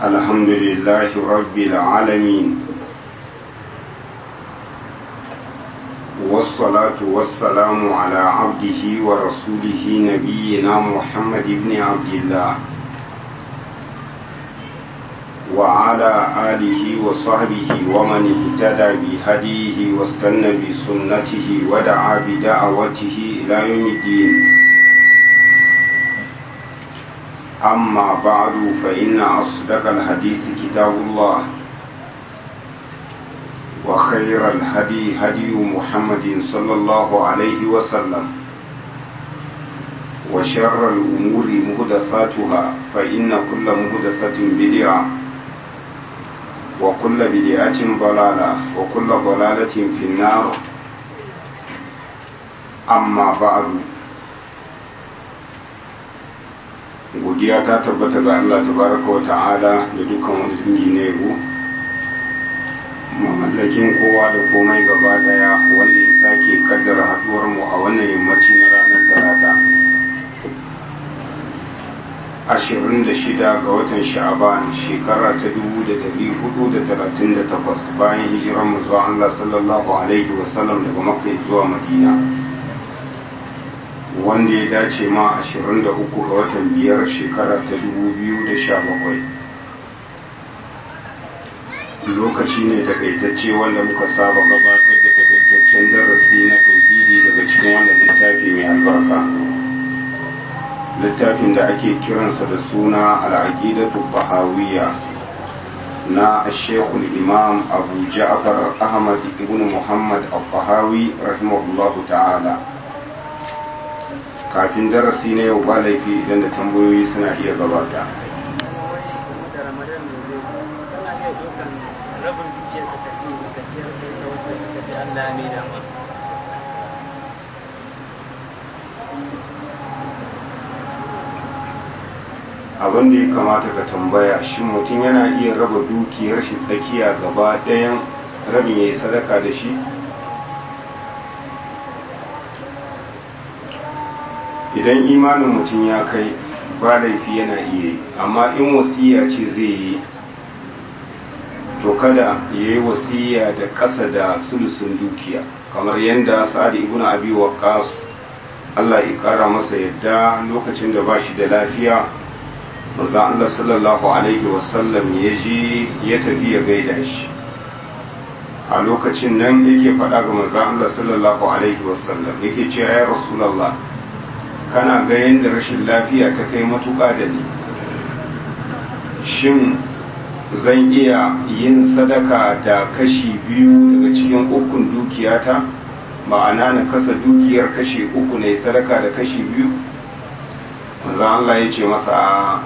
الحمد لله رب العالمين والصلاة والسلام على عبده ورسوله نبينا محمد بن عبد الله وعلى آله وصحبه ومن اهتدى بهديه واستنى بسنته ودعا بدعوته إلى يوم الدين أما بعد فإن أصدق الحديث كتاب الله وخير الهدي هدي محمد صلى الله عليه وسلم وشر الأمور مهدثاتها فإن كل مهدثة بدعة وكل بدعة ضلالة وكل ضلالة في النار أما بعد godiya ta tabbata ga Allah tabaraka wa ta'ala da dukkan wani dangi na yabo mamallakin kowa da komai gaba daya wanda ya sake kaddara haduwar mu a wannan yammaci na ranar talata 26 ga watan sha'aban shekara ta 1438 bayan hijiran mu zuwa Allah sallallahu alaihi wasallam daga makka zuwa madina wanda ya dace ma 23 ga watan biyar shekara ta 2017 lokaci ne takaitacce wanda muka saba gabatar da takaitaccen darasi na tauhidi daga cikin wannan littafi mai albarka littafin da ake kiransa da suna al'aqidatu bahawiyya na shekul imam abu ja'far ahmad ibn muhammad al-bahawi rahimahullahu ta'ala kafin darasi na yau ba laifi idan da tambayoyi suna iya gabata abin da ya kamata ka tambaya shi mutum yana iya raba dukiyar shi tsakiya gaba ɗayan rabin ya yi sadaka da shi idan imanin mutum ya kai ba laifi yana iya yi amma in wasiya ce zai yi to kada ya yi wasiya da ƙasa da sulusun dukiya kamar yadda sa'ad ibn abi waqqas Allah ya ƙara masa yadda lokacin da ba shi da lafiya manzo Allah sallallahu alaihi wasallam ya je ya tafi ya gaida shi a lokacin nan yake faɗa ga manzo Allah sallallahu alaihi wasallam yake cewa ya rasulullah kana ga yadda rashin lafiya ta kai matuƙa da ni shin zan iya yin sadaka da kashi biyu daga cikin ukun dukiyata ma'ana na kasa dukiyar kashi uku ne sadaka da kashi biyu manzo Allah ya ce masa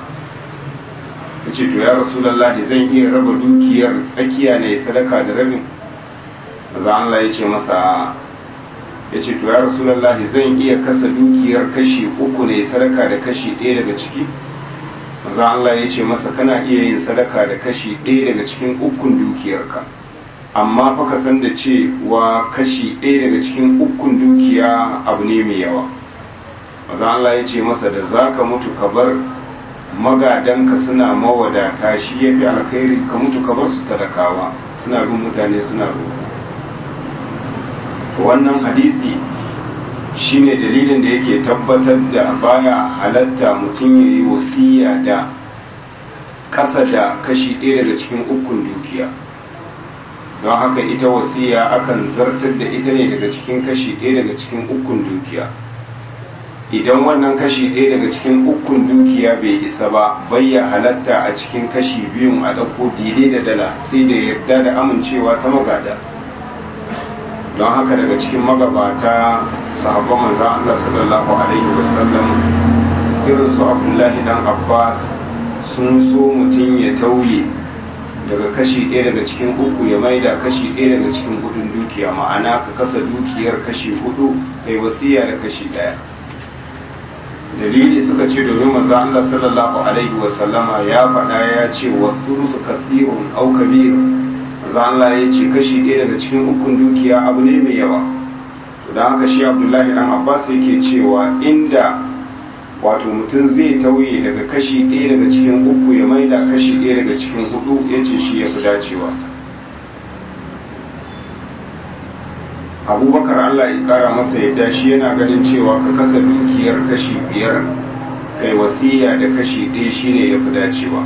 ya ce to ya rasulallahi zan iya raba dukiyar tsakiya ne sadaka da rabin manzo Allah ya ce masa ya ce to ya rasulallahi zan iya kasa dukiyar kashi uku ne sadaka da kashi ɗaya daga ciki maza Allah ya ce masa kana iya yin sadaka da kashi ɗaya daga cikin ukun dukiyarka amma fa ka san da cewa kashi ɗaya daga cikin ukun dukiya abu ne mai yawa maza Allah ya ce masa da za ka mutu ka bar magadanka suna mawadata shi ya fi alkhairi ka mutu ka bar su talakawa suna bin mutane suna roƙo wannan hadisi shine dalilin da yake tabbatar da baya halatta mutum ya yi wasiya da kasa da kashi ɗaya daga cikin ukun dukiya don haka ita wasiya akan zartar da ita ne daga cikin kashi ɗaya daga cikin ukun dukiya idan wannan kashi ɗaya daga cikin ukun dukiya bai isa ba bayya halatta a cikin kashi biyun a ɗauko daidai da dala sai da yarda da amincewa ta magada don haka daga cikin magabata sahabban manzan Allah sallallahu alaihi wasallam irin su abdullahi dan abbas sun so mutum ya tauye daga kashi ɗaya daga cikin uku ya maida kashi ɗaya daga cikin hudun dukiya ma'ana ka kasa dukiyar kashi hudu kai wasiya da kashi ɗaya dalili suka ce domin manzan Allah sallallahu alaihi wasallama ya faɗa ya ce wa su kasirun au kabir manzo Allah ya ce kashi ɗaya daga cikin ukun dukiya abu ne mai yawa to dan haka shi Abdullahi dan Abbas yake cewa inda wato mutum zai tauye daga kashi ɗaya daga cikin uku ya maida kashi ɗaya daga cikin hudu ya ce shi ya fi dacewa abubakar allah ya kara masa yadda shi yana ganin cewa ka kasa dukiyar kashi biyar kai wasiya da kashi ɗaya shine ya fi dacewa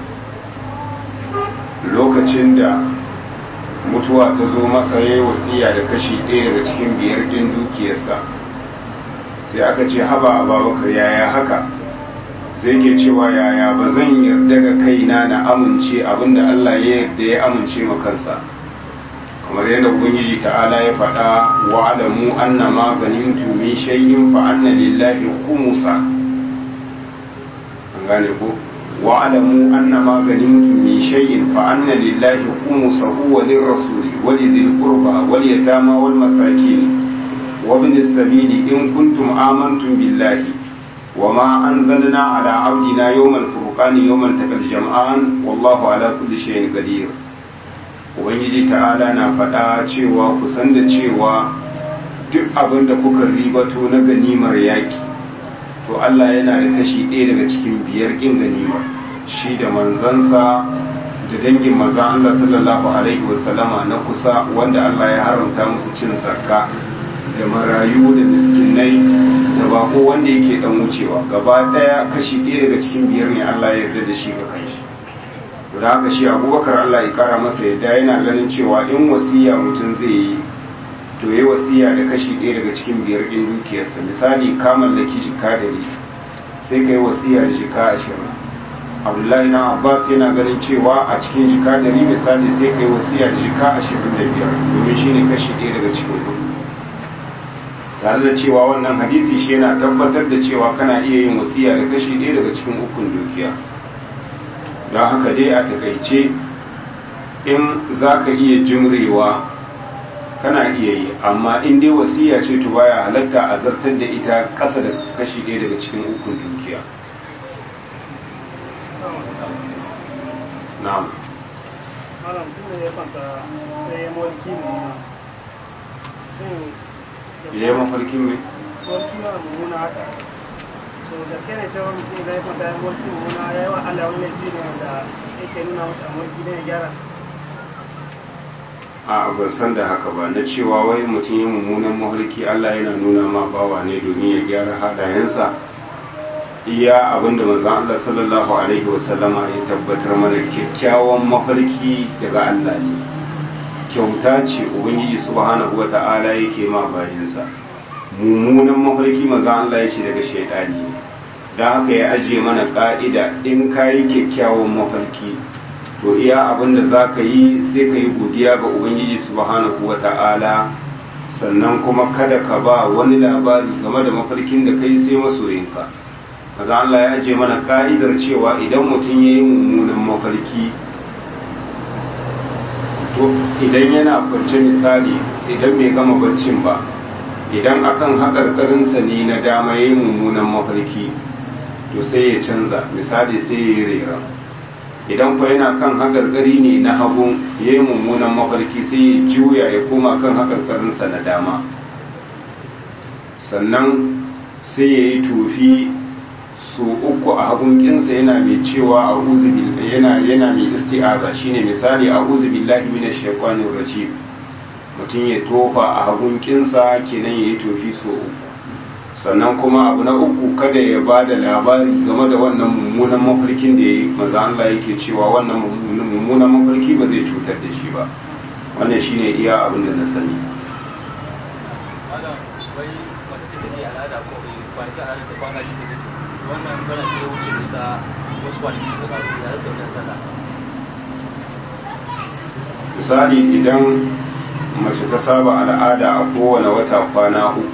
lokacin da mutuwa ta zo masa ya yi wasiya da kashi ɗaya daga cikin biyar ɗin dukiyarsa sai aka ce haba abubakar yaya haka sai ke cewa yaya ba zan yarda ga kaina na amince abinda allah ya yarda ya amince ma kansa kamar yadda ubangiji ta'ala ya faɗa wa alamu anna ma ganimtu min shay'in fa anna lillahi khumsa an gane ko wa alamu anna ma ganimtu min shay'in fa anna lillahi khumsahu wa lirrasuli wa lidhil qurba wal yatama wal masakin wa ibn as-sabili in kuntum amantum billahi wa ma anzalna ala abdina yawmal furqani yawmal taqal jam'an wallahu ala kulli shay'in qadir ubangiji ta'ala na faɗa cewa ku san da cewa duk abin da kuka ribato na ganimar yaƙi to Allah yana da kashi ɗaya daga cikin biyar ƙin ganimar shi da manzansa da dangin maza Allah sallallahu alaihi wasallama na kusa wanda Allah ya haramta musu cin zakka da marayu da miskinai da bako wanda yake dan wucewa gaba ɗaya kashi ɗaya daga cikin biyar ne Allah ya yarda da shi ga kanshi da haka shi abubakar Allah ya kara masa yadda yana ganin cewa in wasiya mutum zai yi to yi wasiya da kashi ɗaya daga cikin biyar ɗin dukiyarsa misali ka mallaki jika dari sai ka yi wasiya da jika ashirin abdullahi na abbas yana ganin cewa a cikin jika dari misali sai ka yi wasiya da jika ashirin da biyar domin shi ne kashi ɗaya daga cikin kuɗi tare da cewa wannan hadisi shi yana tabbatar da cewa kana iya yin wasiya da kashi ɗaya daga cikin ukun dukiya don haka dai a takaice in za ka iya jimrewa kana iya yi amma in dai wasiya ce to baya halatta a zartar da ita ƙasa da kashi ɗaya daga cikin ukun dukiya na'am malam tun da ya kwanta sai ya mulki mu shin ya yi mafarkin mai mulki ma mummuna haka so gaske ne cewa mutum zai kwanta ya mulki mummuna ya yi wa Allah wani laifi ne wanda yake nuna masa a mulki ne ya gyara a ban san da haka ba na cewa wai mutum yi mummunan mafarki Allah yana nuna ma bawa ne domin ya gyara halayensa iya abinda manzon Allah sallallahu alaihi wasallama ya tabbatar mana kyakkyawan mafarki daga Allah ne kyauta ce ubangiji subhanahu wata'ala yake ma bayinsa mummunan mafarki manzon Allah ya ce daga shaidani ne don haka ya ajiye mana ka'ida in kayi kyakkyawan mafarki to iya abin da za ka yi sai ka yi godiya ga ubangiji subhanahu wa ta'ala sannan kuma kada ka ba wani labari game da mafarkin da kai sai masoyinka maza Allah ya aje mana ka'idar cewa idan mutum ya yi mummunan mafarki to idan yana kwance misali idan bai gama barcin ba idan akan haƙarƙarinsa ne na dama ya yi mummunan mafarki to sai ya canza misali sai ya yi rera idan kuwa yana kan haƙarƙari ne na hagu ya yi mummunan mafarki sai ya juya ya koma kan haƙarƙarinsa na dama sannan sai ya yi tofi su uku a hagunkinsa yana mai cewa a yana yana mai isti'aza shine misali a uzubillahi minash shaitanir rajim mutum ya tofa a hagunkinsa kenan ya yi tofi su uku sannan kuma abu na uku kada ya ba da labari game da wannan mummunan mafarkin da ya yi maza Allah yake cewa wannan mummunan mafarki ba zai cutar da shi ba wannan shine iya abin da na sani misali idan mace ta saba al'ada a kowane wata kwana uku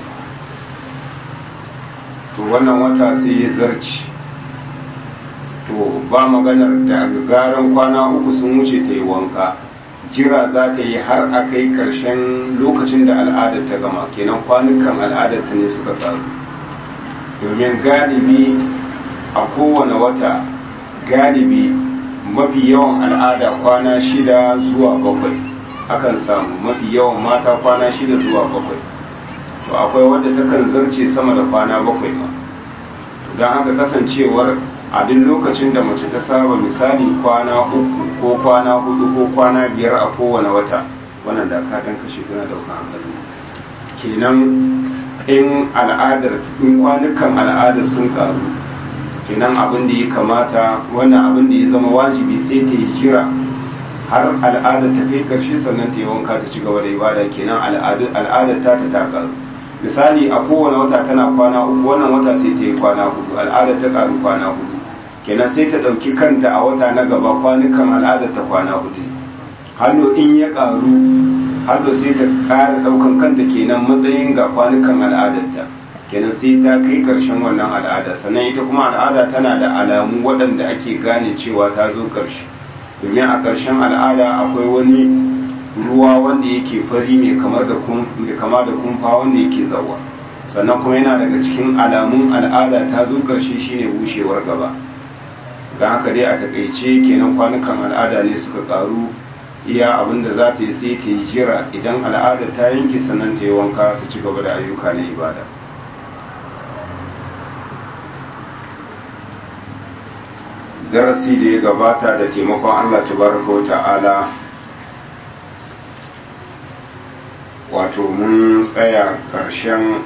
to wannan wata sai ya zarci to ba maganar da zaran kwana uku sun wuce ta yi wanka jira za ta yi har a kai karshen lokacin da al'adar ta gama kenan kwanukan al'adar ta ne suka taru domin galibi a kowane wata galibi mafi yawan al'ada kwana shida zuwa bakwai akan samu mafi yawan mata kwana shida zuwa bakwai to akwai wadda takan zarce sama da kwana bakwai ma don haka kasancewar a duk lokacin da mace ta saba misali kwana uku ko kwana hudu ko kwana biyar a kowane wata wannan da ka ɗan kashe tana ɗaukar hankali kenan in al'adar in kwanukan al'adar sun karu kenan abin da ya kamata wannan abin da ya zama wajibi sai ta yi jira har al'adar ta kai karshe sannan ta yi wanka ta ci gaba da ibada kenan al'adar ta ta ta karu misali a kowane wata tana kwana uku wannan wata sai ta yi kwana hudu al'adar ta karu kwana hudu kenan sai ta ɗauki kanta a wata na gaba kwanukan al'adar ta kwana hudu hannu in ya karu hannu sai ta ƙara ɗaukan kanta kenan matsayin ga kwanukan al'adarta kenan sai ta kai ƙarshen wannan al'ada sannan ita kuma al'ada tana da alamu waɗanda ake gane cewa ta zo ƙarshe domin a ƙarshen al'ada akwai wani ruwa wanda yake fari mai kamar da kama da kumfa wanda yake zawa sannan kuma yana daga cikin alamun al'ada ta zo ƙarshe shine bushewar gaba ga haka dai a takaice kenan kwanukan al'ada ne suka ƙaru iya abin da za ta yi sai ta yi jira idan al'ada ta yanke sannan ta yi wanka ta ci gaba da ayyuka na ibada darasi da ya gabata da taimakon Allah tabaraka wa ta'ala wato mun tsaya ƙarshen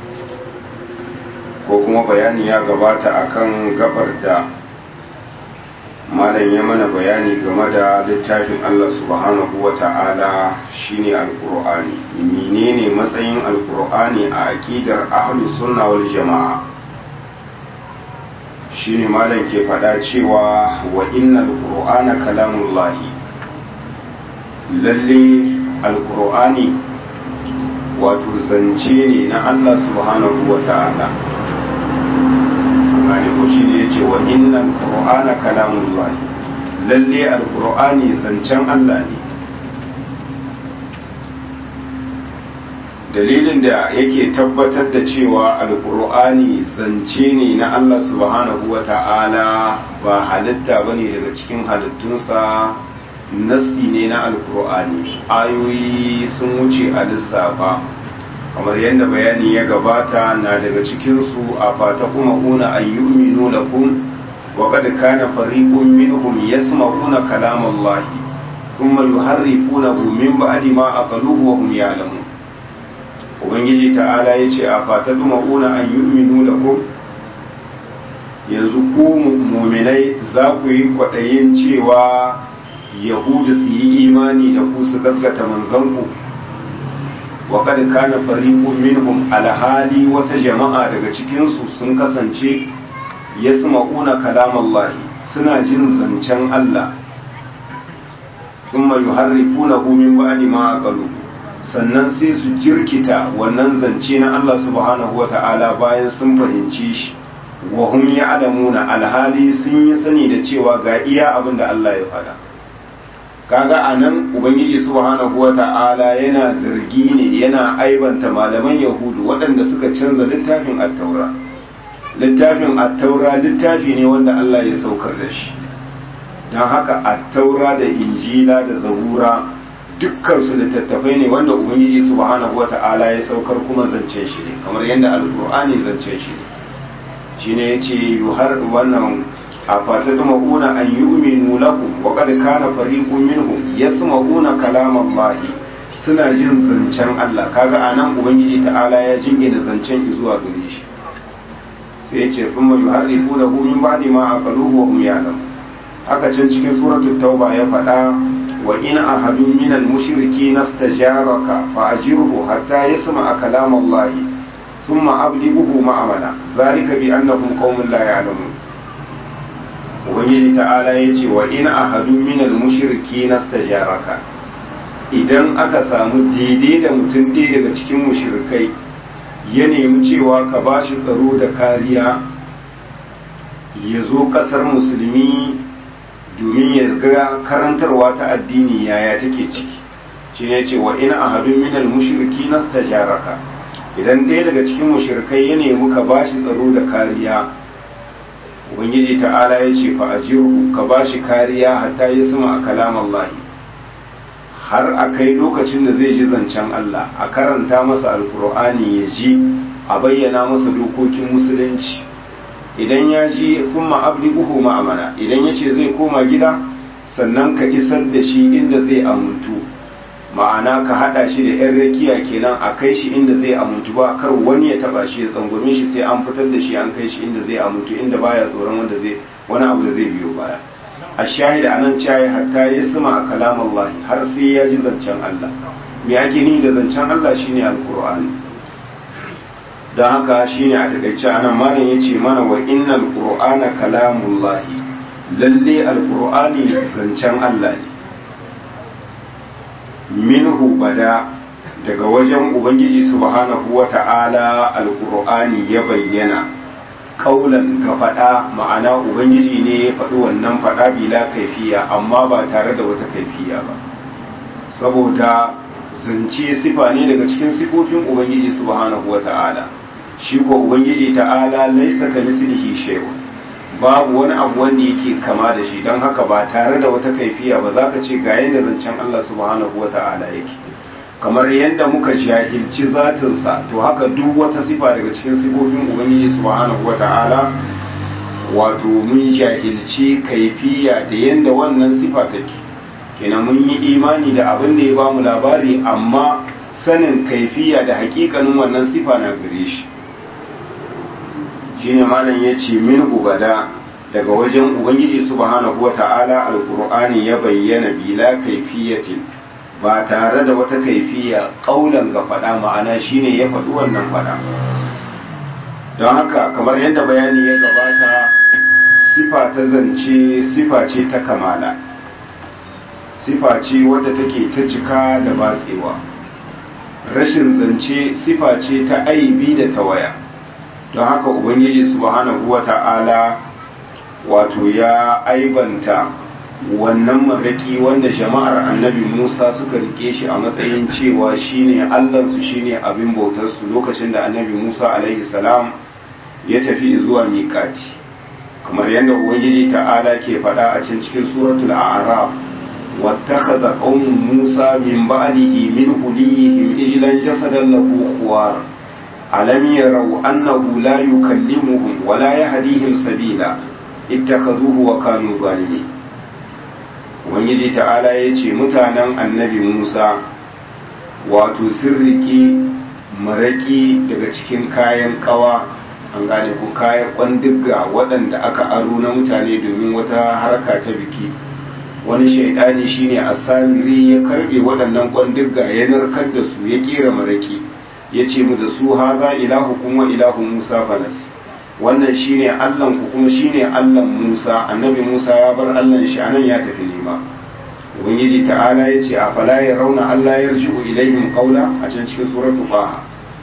ko kuma bayani ya gabata akan gabar da malam ya mana bayani game da littafin Allah subhanahu wa ta'ala shine alkur'ani menene matsayin alkur'ani a aƙidar ahlus sunna wal jama'a shine malam ke faɗa cewa wa innal qur'ana kalamullahi lalle alqur'ani wato zance ne na Allah subhanahu wa ta'ala gane ko shine yace wa innal qur'ana kalamullahi lalle alqur'ani zancen Allah ne dalilin da yake tabbatar da cewa alkur'ani zance ne na Allah subhanahu wa ta'ala ba halitta ba ne daga cikin halittunsa nassi ne na alkur'ani ayoyi sun wuce a lissafa kamar yadda bayani ya gabata na daga cikinsu a fata kuma una ayyuminu lakum wa qad kana fariqun minhum yasma'una kalamallahi thumma yuharrifunahu min ba'di ma aqaluhu wa hum ya'lamun ubangiji ta'ala ya ce a fata ma'una an yi uminu da ku yanzu ku muminai za ku yi kwaɗayin cewa yahudu su yi imani da ku su gaskata manzanku wa kad kana fariqun minhum alhali wata jama'a daga cikinsu sun kasance yasma'una kalamallahi suna jin zancen Allah thumma yuharrifunahu min ba'di ma aqaluhu sannan sai su jirkita wannan zance na Allah subhanahu wa ta'ala bayan sun fahimci shi wa hum ya'lamuna alhali sun yi sani da cewa ga iya abin da Allah ya faɗa kaga anan ubangiji subhanahu wa ta'ala yana zargi ne yana aibanta malaman yahudu waɗanda suka canza littafin at-taura littafin at-taura littafi ne wanda Allah ya saukar da shi don haka at-taura da injila da zabura dukkan su littattafai ne wanda ubangiji subhanahu wata'ala ya saukar kuma zancen shi ne kamar yadda alkur'ani zancen shi ne shine yace yuhar wannan a fatadma'una an yu'minu lakum wa qad kana fariqun minhum yasma'una kalam Allah suna jin zancen Allah kaga anan ubangiji ta'ala ya jingina zancen zuwa gare shi sai yace thumma yuharrifunahu min ba'di ma aqaluhu wa hum ya'lamun haka can cikin suratul tauba ya faɗa وإن أحد من المشركين استجارك فأجره حتى يسمع كلام الله ثم أبلغه مأمنا ذلك بأنهم قوم لا يعلمون ubangiji ta'ala ya ce wa ina ahadu minal mushriki nastajaraka idan aka samu daidai da mutum ɗaya daga cikin mushrikai ya nemi cewa ka ba shi tsaro da kariya ya zo ƙasar musulmi domin ya ga karantarwa ta addini yaya take ciki shi ne ce wa ina ahadun minal mushriki nastajaraka idan ɗaya daga cikin mushrikai ya nemi ka bashi tsaro da kariya ubangiji ta'ala ya ce fa ajiru ka bashi kariya hatta ya sama a kalam Allah har a kai lokacin da zai ji zancen Allah a karanta masa alkur'ani ya ji a bayyana masa dokokin musulunci idan ya ji kuma abliquhu ma'amana idan ya ce zai koma gida sannan ka isar da shi inda zai amuntu ma'ana ka hada shi da yan rakiya kenan a kai shi inda zai amuntu ba kar wani ya taba shi ya tsangwame shi sai an fitar da shi an kai shi inda zai amuntu inda baya tsoron wanda zai wani abu da zai biyo baya a shahida anan cayi hatta ya sama a kalam Allah har sai ya ji zancen Allah me ake ni da zancen Allah shine alqur'ani don haka shine a takaice anan malam yace mana wa innal qur'ana kalamullahi lalle alqur'ani zancen Allah ne minhu bada daga wajen ubangiji subhanahu wata'ala alqur'ani ya bayyana kaulan ka faɗa ma'ana ubangiji ne ya faɗi wannan faɗa bila kaifiya amma ba tare da wata kaifiya ba saboda zance sifa ne daga cikin sifofin ubangiji subhanahu wata'ala shi ko ubangiji ta'ala laisa ka mislihi shay'un babu wani abu wanda yake kama da shi don haka ba tare da wata kaifiya ba za ka ce ga yadda zancen Allah subhanahu wa ta'ala yake kamar yadda muka jahilci zatinsa to haka duk wata sifa daga cikin sifofin ubangiji subhanahu wa ta'ala wato mun jahilci kaifiya da yadda wannan sifa take kenan mun yi imani da abin da ya bamu labari amma sanin kaifiya da hakikanin wannan sifa na gare shi shine malam ya ce min ubada daga wajen ubangiji subhanahu wata'ala alqur'ani ya bayyana bila kaifiyatin ba tare da wata kaifiya kaulan ga fada ma'ana shine ya faɗi wannan fada don haka kamar yadda bayani ya gabata sifa ta zance sifa ce ta kamala sifa ce wadda take ta cika da batsewa rashin zance sifa ce ta aibi da tawaya don haka ubangiji subhanahu wa ta'ala wato ya aibanta wannan maraki wanda jama'ar annabi musa suka rike shi a matsayin cewa shine allansu shine abin bautarsu lokacin da annabi musa alaihi salam ya tafi zuwa miƙati kamar yadda ubangiji ta'ala ke faɗa a can cikin suratul a'raf واتخذ قوم موسى من بعده من حليهم إجلا جسدا له خوار ألم يروا أنه لا يكلمهم ولا يهديهم سبيلا اتخذوه وكانوا ظالمين Ubangiji ta'ala ya ce mutanen annabi Musa wato sirriki maraki daga cikin kayan kawa an gane ku kayan kwandigga waɗanda aka aro na mutane domin wata harka ta biki wani shaidani shine asamiri ya karbe waɗannan kwandigga ya narkar da su ya kera maraki ya ce mu da su haza ilahu kuma ilahu musa falas wannan shine allan ku kuma shine allan musa annabi musa ya bar allan shi anan ya tafi nema ubangiji ta'ala ya ce a fala ya rauna allah ya rji'u ilaihim qawla a can cikin suratu qaha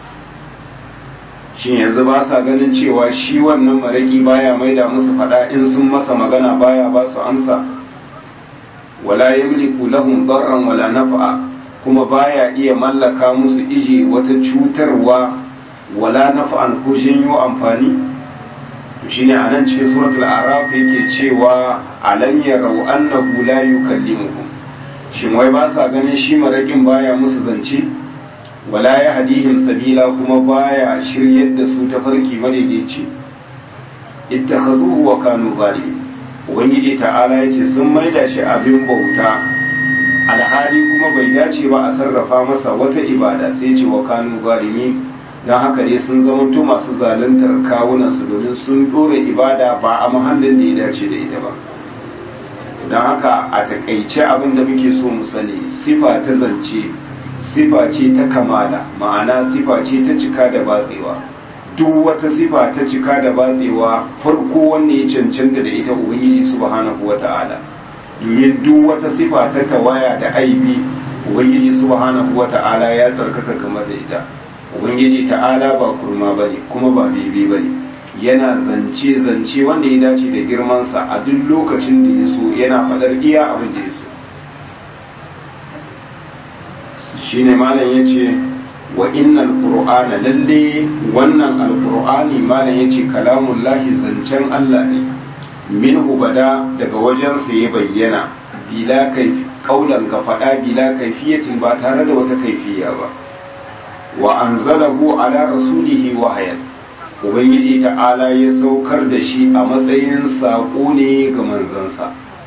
shin yanzu ba sa ganin cewa shi wannan maraki baya maida musu fada in sun masa magana baya ba su amsa wala yamliku lahum darran wala naf'a kuma baya iya mallaka musu ije wata cutarwa wala naf'an ko janyo amfani to shine anan cikin suratul araf yake cewa alam yarau annahu la yukallimuhum shin wai ba sa ganin shi marakin baya musu zance wala ya hadihim sabila kuma baya shiryar da su ta farki madaidaici ittakhazuhu wa kanu zalimin ubangiji ta'ala ya ce sun maida shi abin bauta alhali kuma bai dace ba a sarrafa masa wata ibada sai ce wa kanu zalimi don haka ne sun zamanto masu zaluntar kawunansu domin sun dora ibada ba a muhallin da ya dace da ita ba don haka a takaice abin da muke so mu sani sifa ta zance sifa ce ta kamala ma'ana sifa ce ta cika da batsewa duk wata sifa ta cika da batsewa farko wanne ya cancanta da ita ubangiji subhanahu wata'ala domin duk wata sifa ta tawaya da aibi ubangiji subhanahu wata'ala ya tsarkaka kamar da ita ubangiji ta'ala ba kurma bane kuma ba bebe bane yana zance zance wanda ya dace da girmansa a duk lokacin da ya so yana faɗar iya abin da ya so shine malam yace wa innal qur'ana lalle wannan alqur'ani malam yace kalamullahi zancen Allah ne minhu bada daga wajen sa ya bayyana bila kai kaulan ka fada bila kaifiyatin ba tare da wata kaifiya ba wa anzalahu ala rasulihi wahayan ubangiji ta'ala ya saukar da shi a matsayin saƙo ne ga manzansa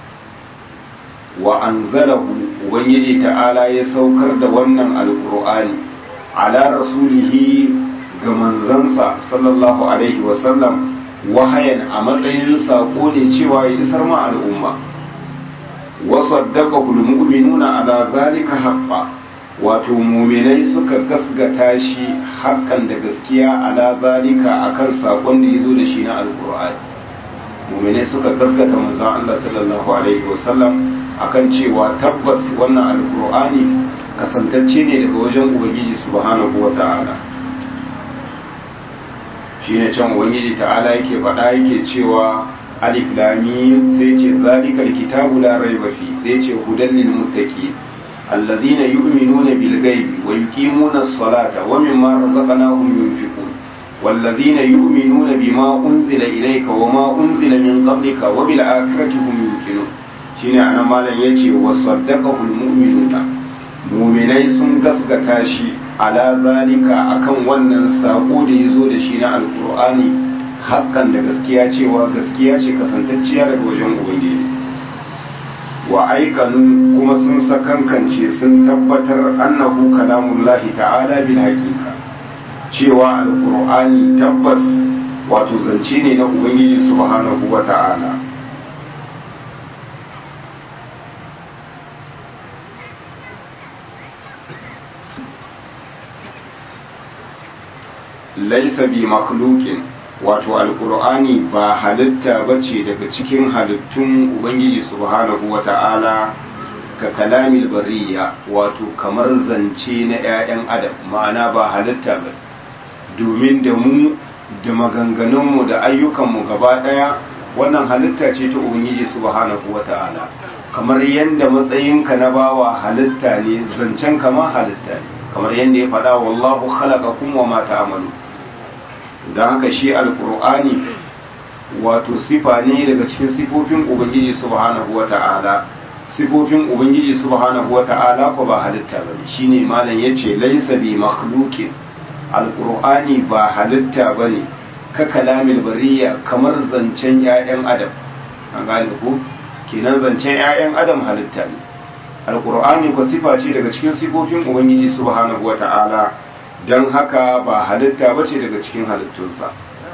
wa anzalahu ubangiji ta'ala ya saukar da wannan alkur'ani ala rasulihi ga manzansa sallallahu alaihi wasallam wahayan a matsayin saƙo ne cewa ya isar ma al'umma wasaddaqahu almu'minuna ala zalika haqqan wato muminai suka gasgata shi hakan da gaskiya ala zalika akan sakon da yazo da shi na alqur'ani muminai suka gasgata manzon Allah sallallahu alaihi wasallam akan cewa tabbas wannan alqur'ani kasantacce ne daga wajen ubangiji subhanahu wata'ala shine can ubangiji ta'ala yake faɗa yake cewa alif lam mim sai ce zalikal kitabu la raiba fi sai ce hudan lil muttaqin الذين يؤمنون بالغيب ويقيمون الصلاة ومما رزقناهم ينفقون والذين يؤمنون بما أنزل إليك وما أنزل من قبلك وبالآخرة هم يوقنون shine anan malam yace wa saddaqahu almu'minuna mu'minai sun gaskata shi ala zalika akan wannan sako da yazo da shi na alqur'ani hakan da gaskiya cewa gaskiya ce kasantacciya daga wajen ubangiji wa aikanu kuma sun sakankance sun tabbatar annahu kalamullahi ta'ala bil haqiqa cewa alqur'ani tabbas wato zance ne na ubangiji subhanahu wa ta'ala laisa bi makhluqin wato alkur'ani ba halitta bace daga cikin halittun ubangiji subhanahu wata'ala ka kalamil bariya wato kamar zance na 'ya'yan adam ma'ana ba halitta ba domin da mu da maganganunmu da ayyukanmu gaba ɗaya wannan halitta ce ta ubangiji subhanahu wata'ala kamar yadda matsayinka na bawa halitta ne zancen kama halitta ne kamar yadda ya faɗa wallahu khalaqakum wa ma ta'malu don haka shi alkur'ani wato sifa ne daga cikin sifofin ubangiji subhanahu wata'ala sifofin ubangiji subhanahu wata'ala ko ba halitta ba ne shine malam yace laysa bi makhluqin alkur'ani ba halitta bane ka kalamil bariya kamar zancen 'ya'yan adam an gane ko kenan zancen 'ya'yan adam halitta ne alkur'ani ko sifa ce daga cikin sifofin ubangiji subhanahu wata'ala don haka ba halitta ba ce daga cikin halittunsa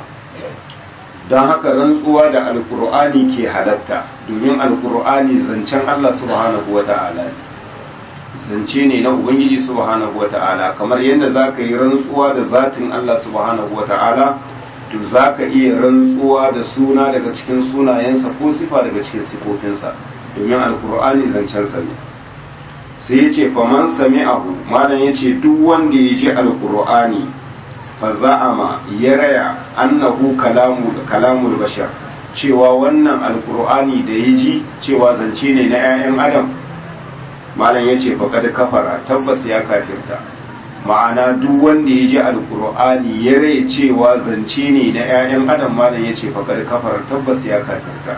don haka rantsuwa da alkur'ani ke halatta domin alkur'ani zancen Allah subhanahu wa ta'ala ne zance ne na ubangiji subhanahu wa ta'ala kamar yadda za ka yi rantsuwa da zatin Allah subhanahu wa ta'ala to za ka iya rantsuwa da suna daga cikin sunayensa ko sifa daga cikin sifofinsa domin alkur'ani zancensa ne sai ya ce faman sami abu malam ya ce duk wanda ya ji alkur'ani fa za'ama ya raya annahu kalamu kalamul bashar cewa wannan alkur'ani da ya ji cewa zance ne na 'ya'yan adam malam ya ce faƙad kafara tabbas ya kafirta ma'ana duk wanda ya ji alkur'ani ya raya cewa zance ne na 'ya'yan adam malam ya ce faƙad kafara tabbas ya kafirta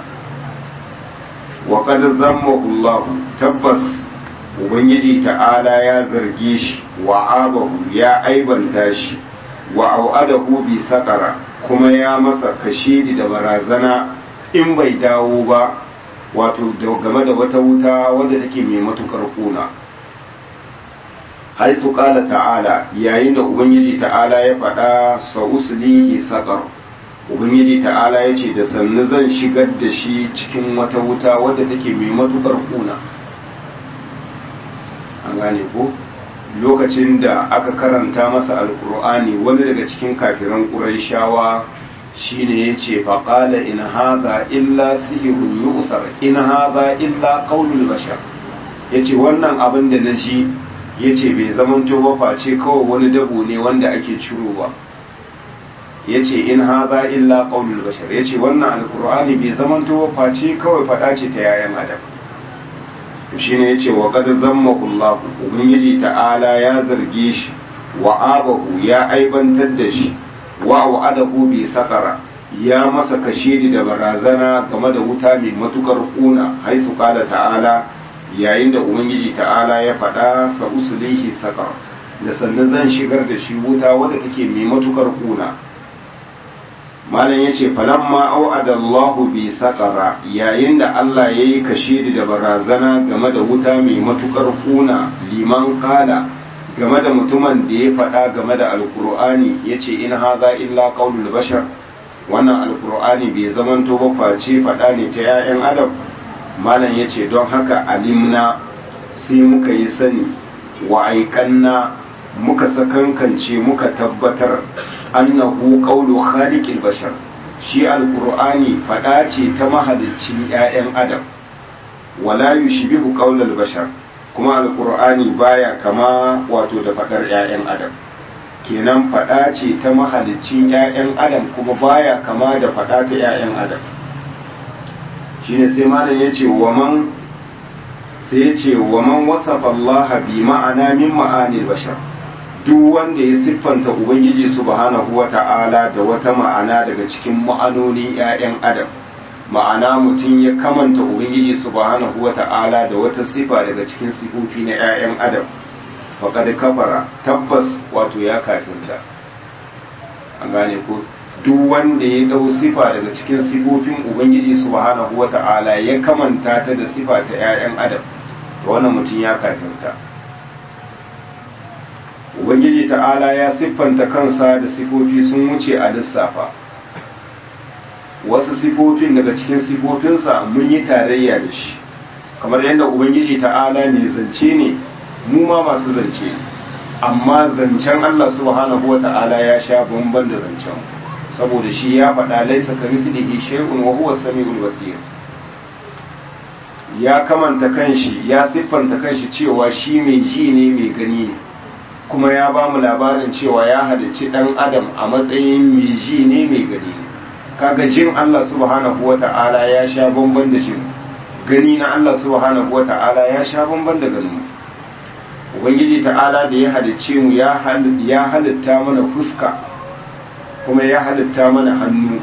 wa qad zammahu Allah tabbas ubangiji ta'ala ya zarge shi wa abahu ya aibanta shi wa au'adahu bi sakara kuma ya masa kashedi da barazana in bai dawo ba wato game da wata wuta wadda take mai matukar kuna haitu kala ta'ala yayin da ubangiji ta'ala ya faɗa sa'uslihi sakar ubangiji ta'ala ya ce da sannu zan shigar da shi cikin wata wuta wadda take mai matukar kuna an gane ko lokacin da aka karanta masa alkur'ani wani daga cikin kafiran ƙuraishawa shine ya ce faƙala in haza illa sihirun yu'sar in haza illa qaulul bashar ya ce wannan abin da na ji ya ce bai zamanto ba face kawai wani dabo ne wanda ake cirowa ya ce in haza illa qaulul bashar ya ce wannan alkur'ani bai zamanto ba face kawai faɗa ce ta yayan adam shi ne ya ce wa ƙadar zammakullahu ubangiji ta'ala ya zarge shi wa abahu ya aibantar da shi wa wa'adahu bi sakara ya masa kashedi da barazana game da wuta mai matukar kuna haisu kala ta'ala yayin da ubangiji ta'ala ya faɗa sa usulihi sakar da sannan zan shigar da shi wuta wadda take mai matukar kuna malam yace falamma au'ada Allahu bi saqara yayin da Allah yayi kashedi da barazana game da wuta mai matukar kuna liman kala game da mutumin da ya faɗa game da alkur'ani yace in haza illa qaulul bashar wannan alkur'ani bai zamanto ba face faɗa ne ta 'ya'yan adam malam yace don haka alimna sai muka yi sani wa aikanna muka sakankance muka tabbatar annahu qawlu khaliqil bashar shi alqur'ani fada ce ta mahaliccin ƴaƴan adam wala yushbihu qawlal bashar kuma alqur'ani baya kama wato da fadar ƴaƴan adam kenan fada ce ta mahaliccin ƴaƴan adam kuma baya kama da fada ta ƴaƴan adam shine sai malam yace wa man sai yace wa man wasafa Allah bi ma'ana min ma'anil bashar duk wanda ya siffanta ubangiji subhanahu wata'ala da wata ma'ana daga cikin ma'anonin 'ya'yan adam ma'ana mutum ya kamanta ubangiji subhanahu wata'ala da wata sifa daga cikin sifofi na 'ya'yan adam faqad kafara tabbas wato ya kafirta an gane ko duk wanda ya dau sifa daga cikin sifofin ubangiji subhanahu wata'ala ya kamanta ta da sifa ta 'ya'yan adam to wannan mutum ya kafirta ubangiji ta'ala ya siffanta kansa da sifofi sun wuce a lissafa wasu sifofin daga cikin sifofinsa mun yi tarayya da shi kamar yadda ubangiji ta'ala ne zance ne mu ma masu zance ne amma zancen Allah subhanahu wa ta'ala ya sha bamban da zancen saboda shi ya faɗa laisa ka mislihi shay'un wa huwa samiul basir ya kamanta kanshi ya siffanta kanshi cewa shi mai ji ne mai gani ne kuma ya ba mu labarin cewa ya halicci ɗan adam a matsayin mai ji ne mai gani ne kaga jin Allah subhanahu wa ta'ala ya sha bamban da jin gani na Allah subhanahu wa ta'ala ya sha bamban da ganin ubangiji ta'ala da ya halicce mu ya halitta mana fuska kuma ya halitta mana hannu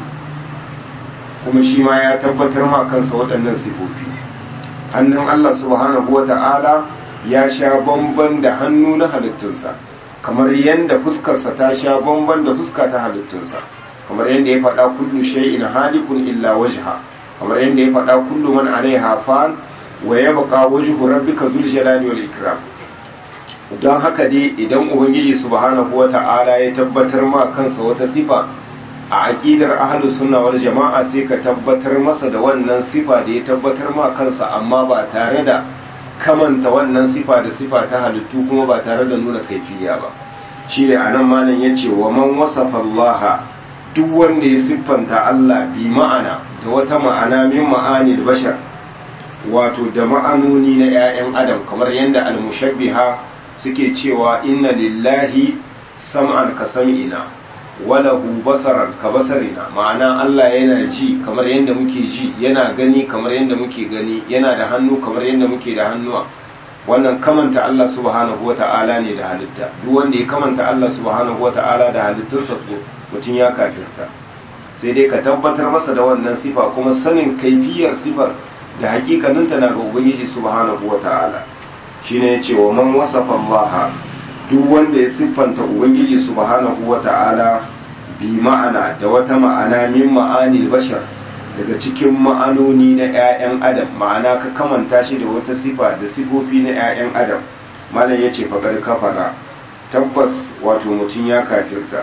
kuma shi ma ya tabbatar ma kansa waɗannan sifofi hannun Allah subhanahu wa ta'ala ya sha bamban da hannu na halittunsa kamar yadda fuskarsa ta sha bamban da fuska ta halittunsa kamar yadda ya faɗa kullu shay'in halikun illa wajha kamar yadda ya faɗa kullu man alaiha fan wa yabqa wajhu rabbika zul jalali wal ikram don haka dai idan ubangiji subhanahu wata'ala ya tabbatar ma kansa wata sifa a aqidar ahlus sunna wal jama'a sai ka tabbatar masa da wannan sifa da ya tabbatar ma kansa amma ba tare da kamanta wannan sifa da sifa ta halittu kuma ba tare da nuna kaifiya ba shi ne anan malam ya ce wa man wasafa Allah duk wanda ya siffanta Allah bi ma'ana da wata ma'ana min ma'anil bashar wato da ma'anoni na 'ya'yan adam kamar yadda almushabbiha suke cewa inna lillahi sam'an ka sam'ina walahu basaran ka basarina ma'ana Allah yana ji kamar yadda muke ji yana gani kamar yadda muke gani yana da hannu kamar yadda muke da hannuwa wannan kamanta Allah subhanahu wata'ala ne da halitta duk wanda ya kamanta Allah subhanahu wata'ala da halittunsa to mutum ya kafirta sai dai ka tabbatar masa da wannan sifa kuma sanin kaifiyar sifar da hakikaninta na ga ubangiji subhanahu wata'ala shine yace wa man wasafa Allah duk wanda ya siffanta ubangiji subhanahu wata'ala bi ma'ana da wata ma'ana min ma'anil bashar daga cikin ma'anoni na 'ya'yan adam ma'ana ka kamanta shi da wata sifa da sifofi na 'ya'yan adam malam yace faƙar kafara tabbas wato mutum ya kafirta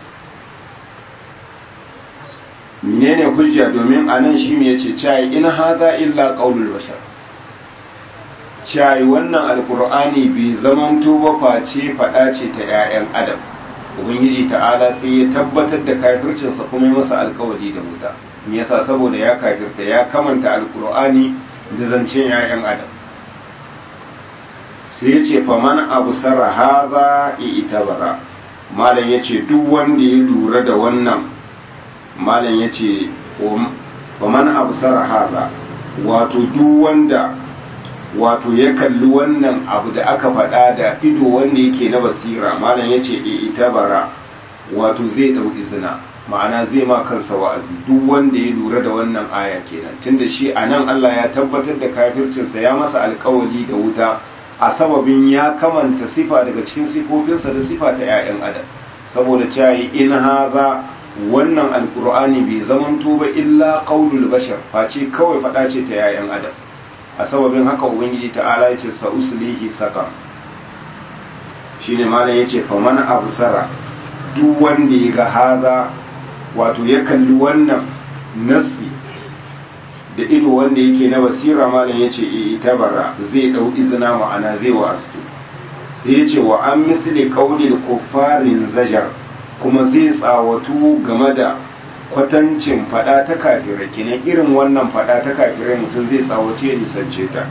menene hujja domin anan shi me yace cai in hadha illa qaulul bashar cai wannan alqur'ani bai zamanto ba face fada ce ta 'ya'yan adam ubangiji ta'ala sai ya tabbatar da kafircinsa kuma masa alkawari da wuta me yasa saboda ya kafirta ya kamanta alkur'ani da zancen 'ya'yan adam sai ya ce faman abu sara haza itabara malam ya ce duk wanda ya lura da wannan malam ya ce faman abu sara haza wato duk wanda wato ya kalli wannan abu da aka faɗa da ido wanda yake na basira malam ya ce itabara wato zai ɗau izina ma'ana zai ma kansa wa'azi duk wanda ya lura da wannan aya kenan tunda shi a nan Allah ya tabbatar da kafircinsa ya masa alkawali da wuta a sababin ya kamanta sifa daga cikin sifofinsa da sifa ta 'ya'yan adam saboda cewa in haza wannan alkur'ani bai zamanto ba illa qaulul bashar face kawai fada ce ta yayan adam a sababin haka ubangiji ta'ala yace sa'uslihi saka shine malam yace faman absara duk wanda ya ga haza wato ya kalli wannan nasi da ido wanda yake na basira malam yace e tabara zai dau izina ma'ana zai wa astu sai yace wa an misli qaulil kuffarin zajar kuma zai tsawatu game da kwatancin fada ta kafirai kenan irin wannan fada ta kafirai mutum zai tsawace ya nisance ta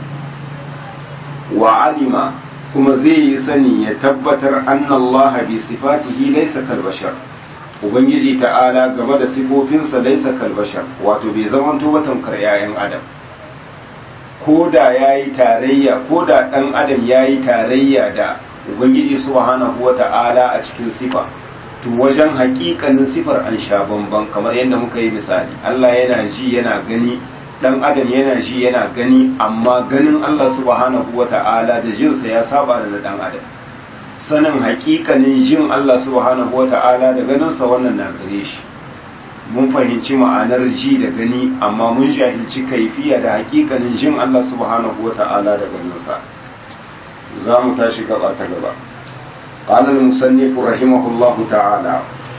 wa alima kuma zai yi sani ya tabbatar annallaha bi sifatihi laysa kal bashar ubangiji ta'ala game da sifofinsa laysa kal bashar wato bai zamanto ba tamkar yayan adam ko da yayi tarayya ko da dan adam yayi tarayya da ubangiji subhanahu wata'ala a cikin sifa to wajen hakikanin sifar an sha bamban kamar yadda muka yi misali Allah yana ji yana gani dan adam yana ji yana gani amma ganin Allah subhanahu wata'ala da jinsa ya saba da dan adam sanin hakikanin jin Allah subhanahu wata'ala da ganinsa wannan na gare shi mun fahimci ma'anar ji da gani amma mun jahilci kaifiya da hakikanin jin Allah subhanahu wata'ala da ganinsa za mu tashi gaba ta gaba قال المصنف رحمه الله تعالى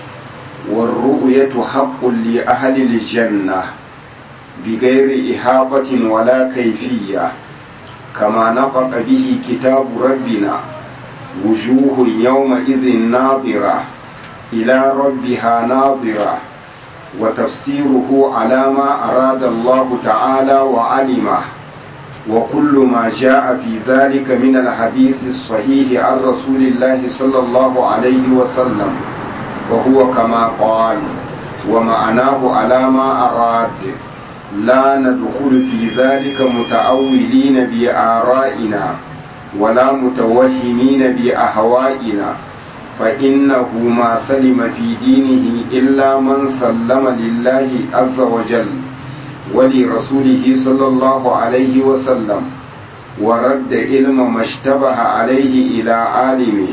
والرؤية حق لأهل الجنة بغير إحاطة ولا كيفية كما نطق به كتاب ربنا وجوه يومئذ ناظرة إلى ربها ناظرة وتفسيره على ما أراد الله تعالى وعلمه وكل ما جاء في ذلك من الحديث الصحيح عن رسول الله صلى الله عليه وسلم وهو كما قال ومعناه على ما أراد لا ندخل في ذلك متأولين بآرائنا ولا متوهمين بأهوائنا فإنه ما سلم في دينه إلا من سلم لله عز وجل ولرسوله صلى الله عليه وسلم ورد علم ما اشتبه عليه إلى عالمه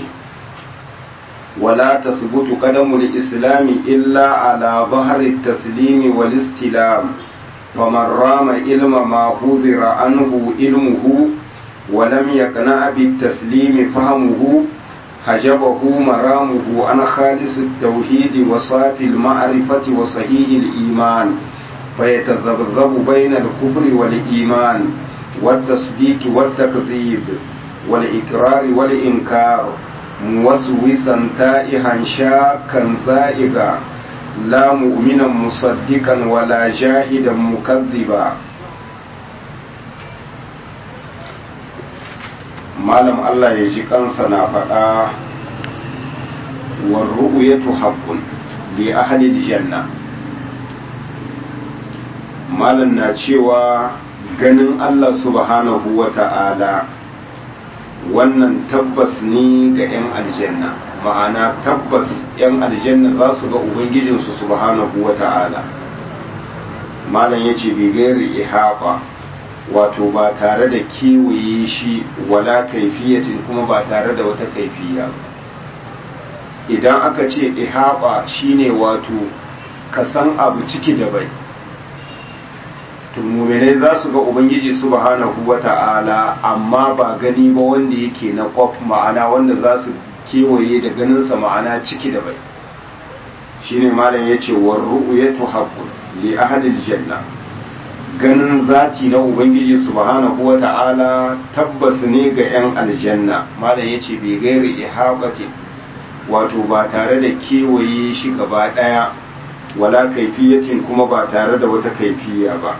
ولا تثبت قدم الإسلام إلا على ظهر التسليم والاستلام فمن رام علم ما حذر عنه علمه ولم يقنع بالتسليم فهمه حجبه مرامه عن خالص التوحيد وصافي المعرفة وصحيح الإيمان فيتذبذب بين الكفر والإيمان والتصديق والتكذيب والإقرار والإنكار موسوسا تائها شاكا زائغا لا مؤمنا مصدقا ولا جاهدا مكذبا malam Allah ya ji kansa na faɗa warru'u ya haqqun li ahli janna malam na cewa ganin Allah subhanahu wa ta'ala wannan tabbas ne ga 'yan aljanna ma'ana tabbas 'yan aljanna za su ga ubangijinsu subhanahu wa ta'ala malam ya ce bigayar ihaba wato ba tare da kewaye shi wala kaifiyatin kuma ba tare da wata kaifiya idan aka ce ihaba shine wato ka san abu ciki da bai muminai za su ga ubangiji subhanahu wa ta'ala amma ba gani ba wanda yake na kwaf ma'ana wanda za su kewaye da ganinsa ma'ana ciki da bai shine malam ya ce wa ru'yatu haqqun li ahadil janna ganin zati na ubangiji subhanahu wa ta'ala tabbas ne ga yan aljanna malam ya ce bai gairi ihabati wato ba tare da kewaye shi gaba daya wala kaifiyatin kuma ba tare da wata kaifiya ba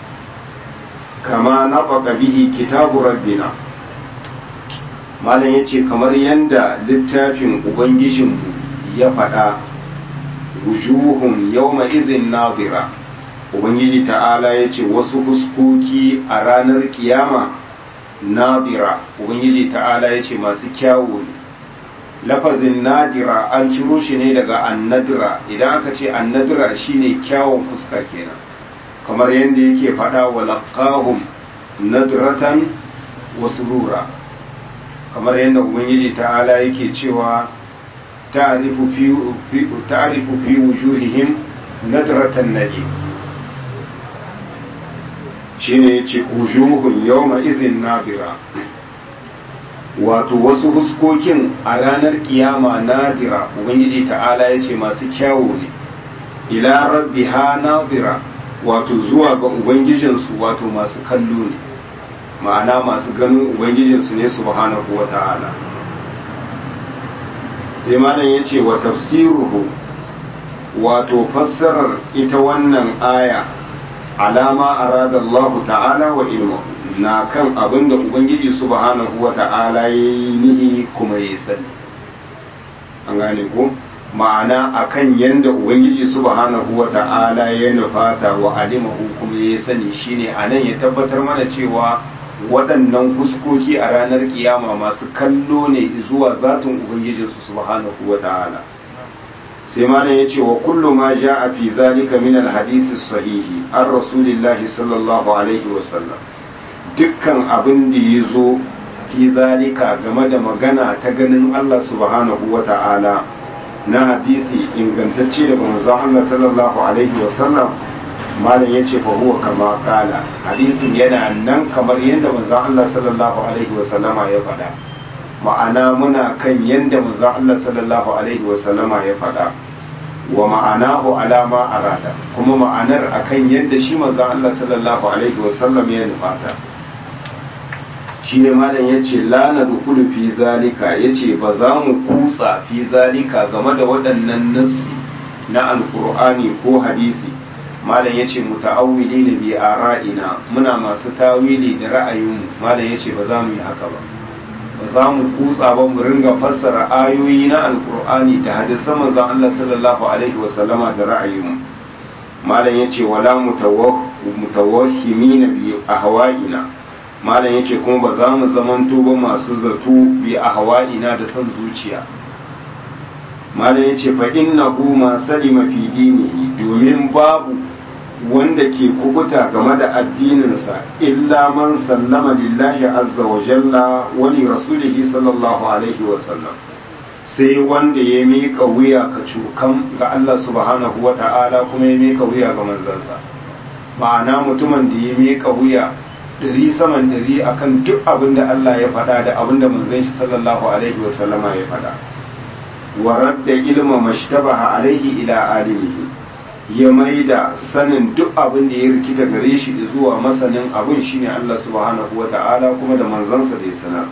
kama nafaka bihi kitabu rabbina malam yace kamar yanda littafin ubangijinmu ya faɗa wujuhun yawma izin nazira ubangiji ta'ala yace wasu fuskoki a ranar kiyama nazira ubangiji ta'ala yace masu kyawu ne lafazin nadira an ciro shi ne daga annadira idan aka ce annadira shine kyawun fuska kenan kamar yadda yake faɗa wa laqahum nadratan wa surura kamar yadda ubangiji ta'ala yake cewa ta'rifu fi ta'rifu fi wujuhihim nadratan nadim shine yace wujuhun yawma idhin nadira wato wasu huskokin a ranar kiyama nadira ubangiji ta'ala yace masu kyawu ne ila rabbiha nadira wato zuwa ga ubangijinsu wato masu kallo ne ma'ana masu ganin ubangijinsu ne subhanahu wa ta'ala sai malam ya ce wa tafsiruhu wato fassarar ita wannan aya alama arada Allah ta'ala wa ilmu na kan abin da ubangiji subhanahu wa ta'ala ya yi nihi kuma ya sani an gane ko ma'ana akan yanda ubangiji subhanahu wa ta'ala ya nufata wa alimahu kuma ya sani shine anan ya tabbatar mana cewa waɗannan fuskoki a ranar kiyama masu kallo ne zuwa zatin ubangijinsu subhanahu wa ta'ala sai malam ya ce wa kullu ma ja'a fi zalika min alhadisi sahihi an rasulillahi sallallahu alaihi wa sallam dukkan abin da ya zo fi zalika game da magana ta ganin Allah subhanahu wa ta'ala na hadisi ingantacce daga manzon Allah sallallahu alaihi wa sallam malam yace fa huwa kama kala hadisin yana nan kamar yadda manzon Allah sallallahu alaihi wa sallama ya faɗa ma'ana muna kan yadda manzon Allah sallallahu alaihi wa sallama ya faɗa wa ma'anahu alama arada kuma ma'anar akan yadda shi manzon Allah sallallahu alaihi wa sallam ya nufata shi ne malam ya ce lana dukulu fi zalika ya ce ba za mu kutsa fi zalika game da waɗannan nassi na alkur'ani ko hadisi malam ya ce muta'awwili ne bi ara'ina muna masu tawili da ra'ayinmu malam ya ce ba za mu yi haka ba ba za mu kutsa ba mu ringa fassara ayoyi na alkur'ani da hadisan manzon Allah sallallahu alaihi wa sallama da ra'ayinmu malam ya ce wala mutawahhimina bi ahwa'ina malam yace kuma ba za mu zamanto ba masu zato bi a hawa'ina da son zuciya malam yace fa innahu ma salima fi dinihi domin babu wanda ke kubuta game da addininsa illa man sallama lillahi azza wa jalla wa li rasulihi sallallahu alaihi wa sallam sai wanda ya mika wuya ka cukan ga Allah subhanahu wa ta'ala kuma ya mika wuya ga manzansa ma'ana mutumin da ya mika wuya ɗari saman ɗari akan duk abin da Allah ya faɗa da abin da manzon shi sallallahu alaihi wasallama ya faɗa wa radda ilma mashtabaha alaihi ila alimihi ya maida sanin duk abin da ya rikita gare shi zuwa masanin abin shine Allah subhanahu wa ta'ala kuma da manzansa da ya sanar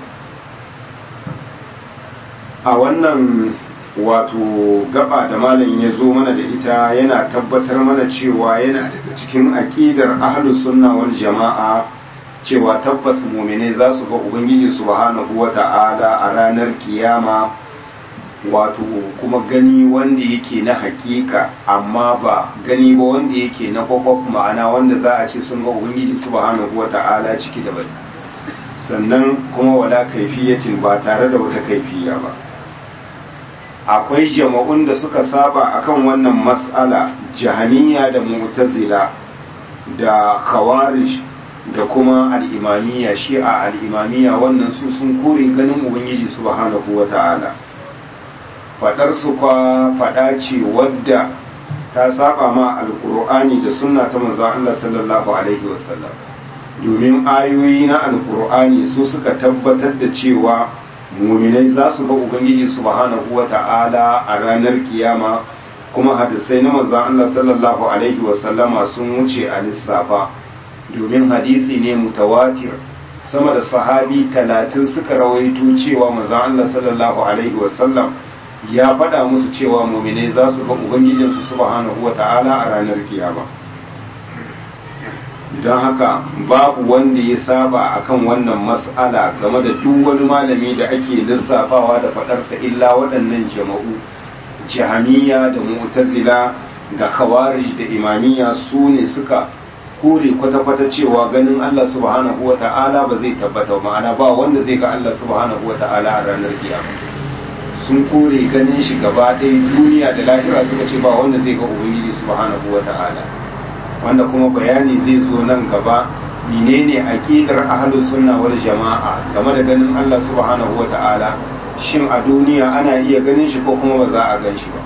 a wannan wato gaba da malam ya zo mana da ita yana tabbatar mana cewa yana daga cikin aƙidar ahlus sunna wal jama'a cewa tabbas muminai za su ga ubangiji subhanahu wa ta'ala a ranar kiyama wato kuma gani wanda yake na hakika amma ba gani ba wanda yake na kwakwaf ma'ana wanda za a ce sun ga ubangiji subhanahu wa ta'ala ciki da bai sannan kuma wala kaifiyatin ba tare da wata kaifiya ba akwai jama'un da suka saba akan wannan mas'ala jahaniya da mu'tazila da khawarij da kuma al'imamiya shi'a al'imamiya wannan su sun kore ganin ubangiji subhanahu wa ta'ala fadar su kwa fada ce wadda ta saba ma alkur'ani da sunna ta manzo Allah sallallahu alaihi wasallam domin ayoyi na alkur'ani su suka tabbatar da cewa muminai za su ga ubangiji subhanahu wa ta'ala a ranar kiyama kuma hadisai na manzo Allah sallallahu alaihi wasallama sun wuce a lissafa domin hadisi ne mutawatir sama da sahabi talatin suka rawaito cewa manzon Allah sallallahu alaihi wasallam ya faɗa musu cewa muminai za su ga ubangijinsu subhanahu wa ta'ala a ranar kiyama don haka babu wanda ya saba akan wannan mas'ala game da duk wani malami da ake lissafawa da faɗarsa illa waɗannan jama'u jahamiya da mu'tazila da khawarij da imamiya su ne suka kore kwata-kwata cewa ganin Allah subhanahu wa ta'ala ba zai tabbata ma'ana ba wanda zai ga Allah subhanahu wa ta'ala a ranar kiyama sun kore ganin shi gaba ɗaya duniya da lahira suka ce ba wanda zai ga ubangiji subhanahu wa ta'ala wanda kuma bayani zai zo nan gaba menene aqidar ahlus sunna wal jama'a game da ganin Allah subhanahu wa ta'ala shin a duniya ana iya ganin shi ko kuma ba za a gan shi ba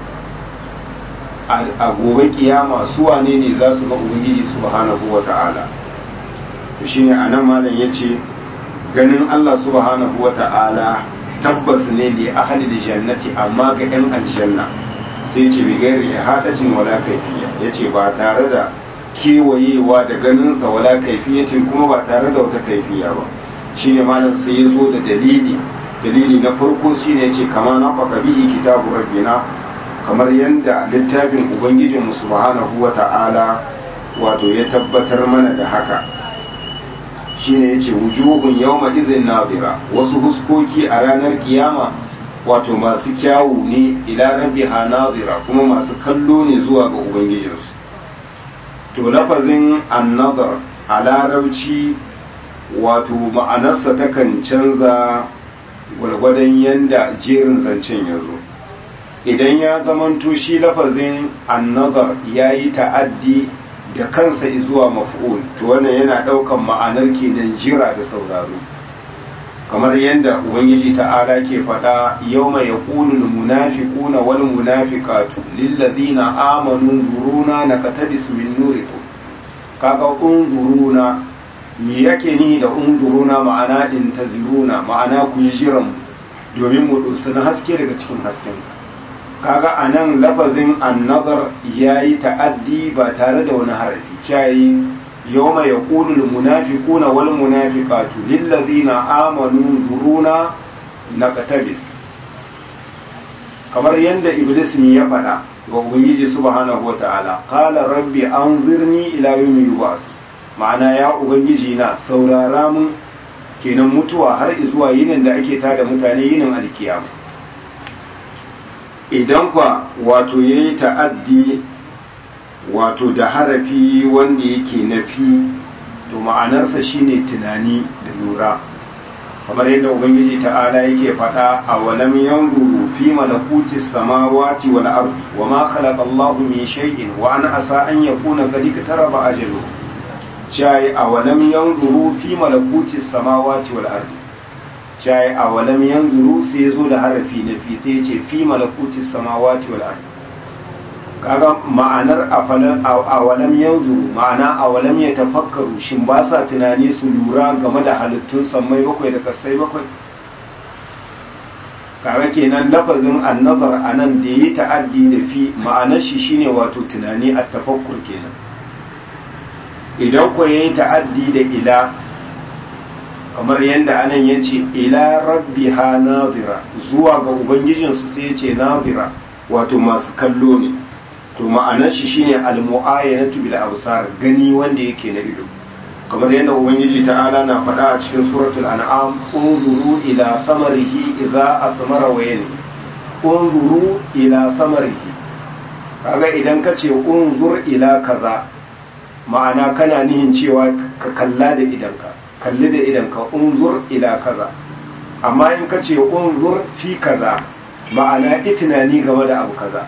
a gobe kiyama su wane ne za su ga ubangiji subhanahu wa ta'ala to shine anan malam yace ganin Allah subhanahu wa ta'ala tabbas ne li ahli jannati amma ga yan aljanna sai ce bi gairi ihadatin wala kaifiya yace ba tare da kewayewa da ganinsa wala kaifiyatin kuma ba tare da wata kaifiya ba shine malam sai ya zo da dalili dalili na farko shine yace kama na faka bihi kitabu rabbina kamar yadda littafin ubangijin mu subhanahu wata'ala wato ya tabbatar mana da haka shine yace wujuhun yawma idhin nadira wasu huskoki a ranar kiyama wato masu kyawu ne ila rabbiha nadira kuma masu kallo ne zuwa ga ubangijinsu to lafazin annadar a larabci wato ma'anarsa takan canza gwargwadon yanda jerin zancen ya zo idan ya zamanto shi lafazin annadar ya yi ta'addi da kansa zuwa maf'ul to wannan yana ɗaukan ma'anar kenan jira da sauraro kamar yadda ubangiji ta'ala ke faɗa yau mai ya ƙunul munafiquna wal munafiqatu lillazina amanu zuruna na katabis min nurikum kaga unzuruna me yake ni da unzuruna ma'ana intaziruna ma'ana ku yi jiran domin mu na haske daga cikin hasken kaga anan lafazin annazar yayi ta'addi ba tare da wani harafi cayi yawma yaqulu al munafiquna wal munafiqatu lil ladina amanu zuruna naqtabis kamar yadda iblis ne ya faɗa ga ubangiji subhanahu wata'ala qala rabbi anzirni ila yawmi yub'as ma'ana ya ubangiji na saurara mun kenan mutuwa har zuwa yinin da ake tada mutane yinin alkiyama idan kwa wato yayi ta'addi wato da harafi wanda yake nafi to ma'anarsa shine tunani da lura kamar yadda ubangiji ta'ala yake faɗa a walam yanzuru fi malakuti samawati wal ardi wa ma khalaqa Allahu min shay'in wa an asa an yakuna qad iktaraba ajalu jai a walam yanzuru fi malakuti samawati wal ardi jai a walam yanzuru sai yazo da harafi na fi sai yace fi malakuti samawati wal ardi kaga ma'anar a walam yanzuru ma'ana a walam ya tafakkaru shin ba sa tunani su lura game da halittun sammai bakwai da kasai bakwai kaga kenan lafazin annazar a nan da yi ta'addi da fi ma'anar shi shine wato tunani a tafakkur kenan idan ko yayi ta'addi da ila kamar yadda anan ya ce ila rabbiha nazira zuwa ga ubangijinsu sai ya ce nazira wato masu kallo ne to ma'anar shi shine al-mu'ayyanatu bil absar gani wanda yake na ido kamar yadda ubangiji ta'ala na faɗa a cikin suratul an'am unzuru ila samarihi idza asmara wa yani unzuru ila samarihi kaga idan ka ce unzur ila kaza ma'ana kana nihin cewa ka kalla da idanka kalli da idanka unzur ila kaza amma in ka ce unzur fi kaza ma'ana itinani game da abu kaza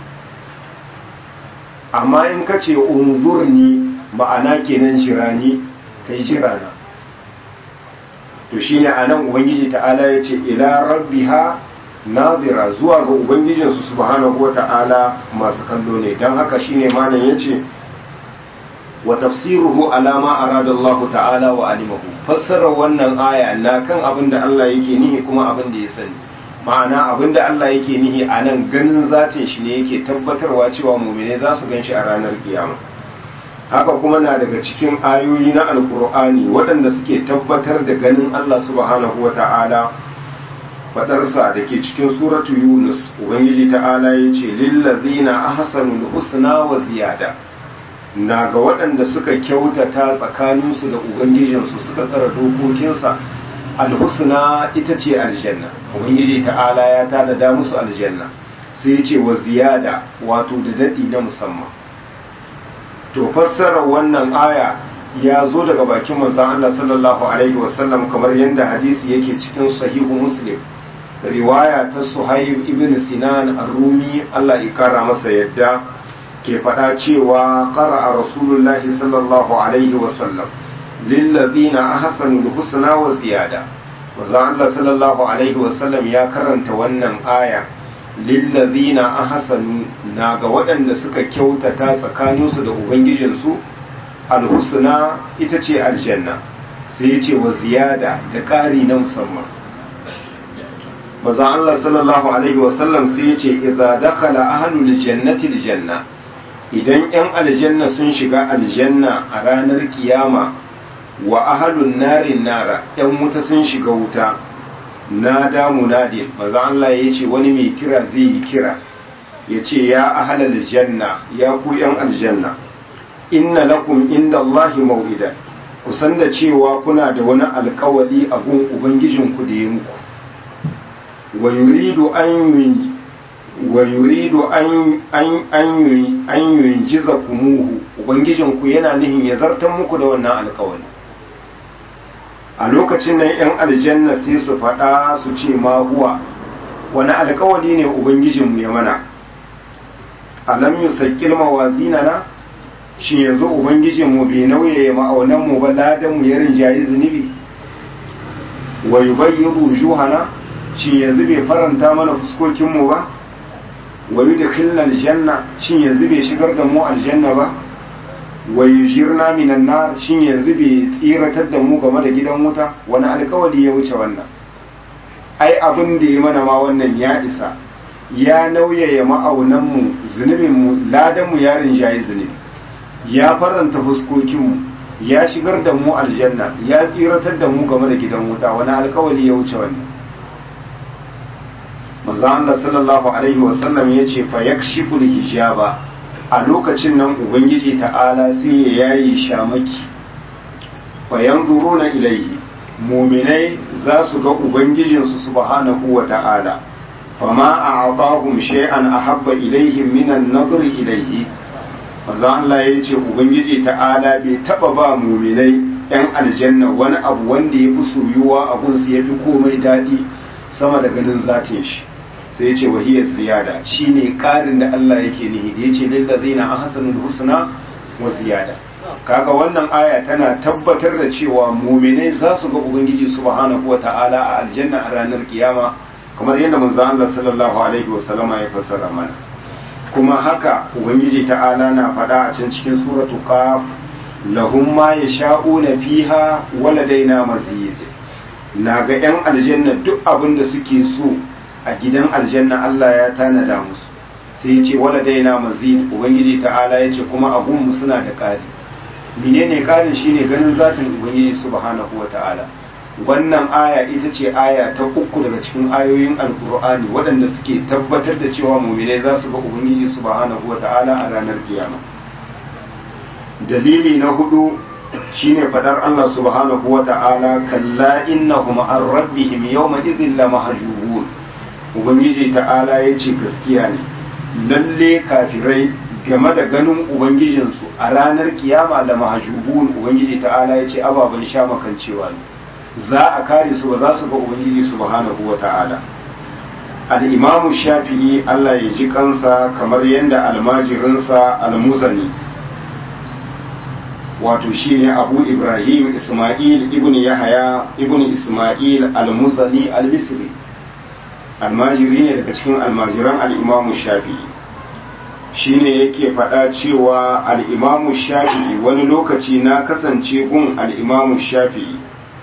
amma in ka ce unzurni ma'ana kenan jirani kai jirana to shine anan ubangiji ta'ala ya ce ila rabbiha nazira zuwa ga ubangijinsu subhanahu wata'ala masu kallo ne don haka shine malam ya ce wa tafsiruhu ala ma arada Allah ta'ala wa alimahu fassarar wannan aya na kan abin da Allah yake nihi kuma abin da ya sani ma'ana abin da Allah yake nihi a nan ganin zatin shi ne yake tabbatarwa cewa mumine za su gan shi a ranar kiyama haka kuma na daga cikin ayoyi na alkur'ani waɗanda suke tabbatar da ganin Allah subhanahu wa ta'ala fadarsa da ke cikin suratu yunus ubangiji ta'ala ya ce lillazina ahsanul husna wa ziyada na ga waɗanda suka kyautata tsakaninsu da ubangijinsu suka tsara dokokinsa alhusna ita ce aljanna ubangiji ta'ala ya tada musu aljanna sai ya ce wa ziyada wato da daɗi na musamman to fassarar wannan aya ya zo daga bakin manzon Allah sallallahu alaihi wasallam kamar yadda hadisi yake cikin sahihu muslim riwaya ta suhaib ibn sinan ar-rumi Allah ya kara masa yadda ke faɗa cewa qara'a rasulullahi sallallahu alaihi wasallam lillazina ahsanul husna wa ziyada manzo Allah sallallahu alaihi wasallam ya karanta wannan aya lillazina ahsanu na ga waɗanda suka kyautata tsakaninsu da ubangijinsu alhusna ita ce aljanna sai ya ce wa ziyada da ƙari na musamman maza Allah sallallahu alaihi wasallam sai ya ce idza dakhala ahlul jannati aljanna idan yan aljanna sun shiga aljanna a ranar kiyama wa ahlun narin nara yan wuta sun shiga wuta nada munadin maza Allah ya ce wani mai kira zai yi kira ya ce ya ahlal janna ya ku yan aljanna inna lakum inda Allahi mau'idan ku san da cewa kuna da wani alkawali a gun ubangijinku da ya muku wa yuridu an wa yuridu an an an an yunjiza kumuhu ubangijinku yana nihin ya zartar muku da wannan alkawali a lokacin nan yan aljanna sai su faɗa su ce ma huwa wani alkawali ne ubangijinmu ya mana alam yusaqqil mawazinana shi yanzu ubangijinmu bai nauye ma'aunanmu ba ladanmu ya rinjayi zunubi wa yubayyidu juhana shi yanzu bai faranta mana fuskokinmu ba wa yudkhilna aljanna shin yanzu bai shigar da mu aljanna ba wa yujirna minan nar shin yanzu bai tsiratar da mu game da gidan wuta wani alkawali ya wuce wannan ai abin da ya mana ma wannan ya isa ya nauyaya ma'aunanmu zunubinmu ladanmu ya rinjayi zunubi ya faranta fuskokinmu ya shigar da mu aljanna ya tsiratar da mu game da gidan wuta wani alkawali ya wuce wannan manzo Allah sallallahu alaihi wasallam ya ce fa yakshifu hijaba a lokacin nan ubangiji ta'ala sai ya yayi shamaki fa yanzuruna ilaihi muminai za su ga ubangijinsu subhanahu wa ta'ala fama a'atahum shay'an ahabba ilaihim minan nadri ilaihi manzo Allah ya ce ubangiji ta'ala bai taba ba muminai yan aljanna wani abu wanda ya fi soyuwa abun su yafi komai daɗi sama da ganin zatin shi sai ya ce wahiyar ziyada shine ƙarin da Allah yake nihi da ya ce lillazina ahsanul husna wa ziyada kaga wannan aya tana tabbatar da cewa muminai za su ga ubangiji subhanahu wa ta'ala a aljanna a ranar kiyama kamar yadda manzo Allah sallallahu alaihi wasallama ya fassara mana kuma haka ubangiji ta'ala na faɗa a can cikin suratu qaf lahum ma yasha'una fiha waladaina mazid na ga yan aljanna duk abin da suke so a gidan aljanna Allah ya tanada musu sai ya ce waladaina mazid ubangiji ta'ala ya ce kuma abun mu suna da ƙari menene ƙarin shine ganin zatin ubangiji subhanahu wa ta'ala wannan aya ita ce aya ta uku daga cikin ayoyin alkur'ani waɗanda suke tabbatar da cewa muminai za su ga ubangiji subhanahu wa ta'ala a ranar kiyama dalili na hudu shine fadar Allah subhanahu wa ta'ala kalla innahum an rabbihim yawma idhin la mahjubun ubangiji ta'ala yace gaskiya ne lalle kafirai game da ganin ubangijinsu a ranar kiyama da mahjubun ubangiji ta'ala yace ababen sha makancewa ne za a kare su ba za su ga ubangiji subhanahu wa ta'ala al-imamu shafi'i Allah ya ji kansa kamar yadda almajirinsa al-muzani wato shine abu ibrahim isma'il ibn yahaya ibn isma'il al-muzani al-misri almajiri ne daga cikin almajiran al-imamu shafi'i shine yake faɗa cewa al-imamu shafi'i wani lokaci na kasance gun al-imamu shafi'i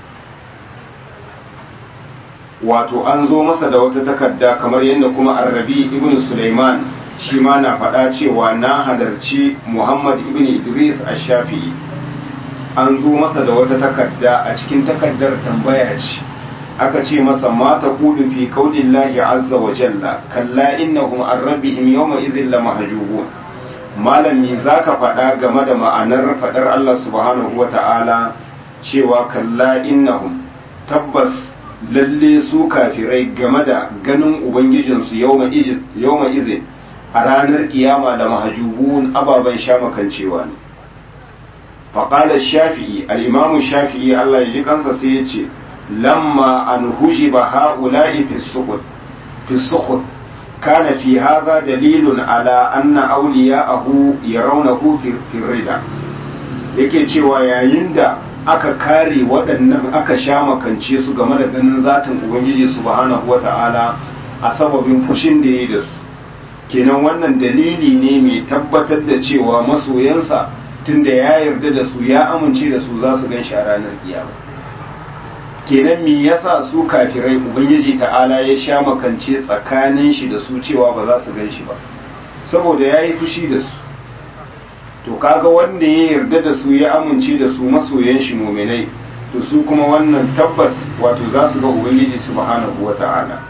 wato an zo masa da wata takarda kamar yadda kuma arrabi ibn Sulaiman shi ma na faɗa cewa na halarci Muhammad ibn Idris ash-Shafi'i an zo masa da wata takarda a cikin takardar tambaya ce aka ce masa ma ta kudu fi kaulillahi azza wa jalla kalla innahum an rabbihim yawma idhin la mahjubun malami zaka faɗa game da ma'anar faɗar Allah subhanahu wa ta'ala cewa kalla innahum tabbas lalle su kafirai game da ganin ubangijinsu yawma izin a ranar kiyama da mahajubun ababen shamakancewa ne faƙalar shafi'i al'imamu shafi'i Allah ya ji kansa sai ya ce lamma an huji ba ha'ula'i fi sukut kana fi haza dalilun ala anna auliya ahu ya raunahu fi rida yake cewa yayin da aka kare waɗannan aka sha makance su game da ganin zatin ubangiji subhanahu wata'ala a sababin fushin da ya yi da su kenan wannan dalili ne mai tabbatar da cewa masoyansa tunda ya yarda da su ya amince da su za su gan shi a ranar kiyama kenan me yasa su kafirai ubangiji ta'ala ya sha makance tsakanin shi da su cewa ba za su gan shi ba saboda ya yi fushi da su to kaga wanda ya yarda da su ya amince da su masoyan shi muminai to su kuma wannan tabbas wato za su ga ubangiji subhanahu wata'ala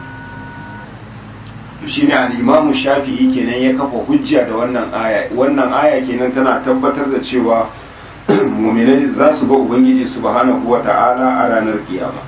to shine al-imamu shafi'i kenan ya kafa hujja da wannan aya wannan aya kenan tana tabbatar da cewa muminai za su ga ubangiji subhanahu wata'ala a ranar kiyama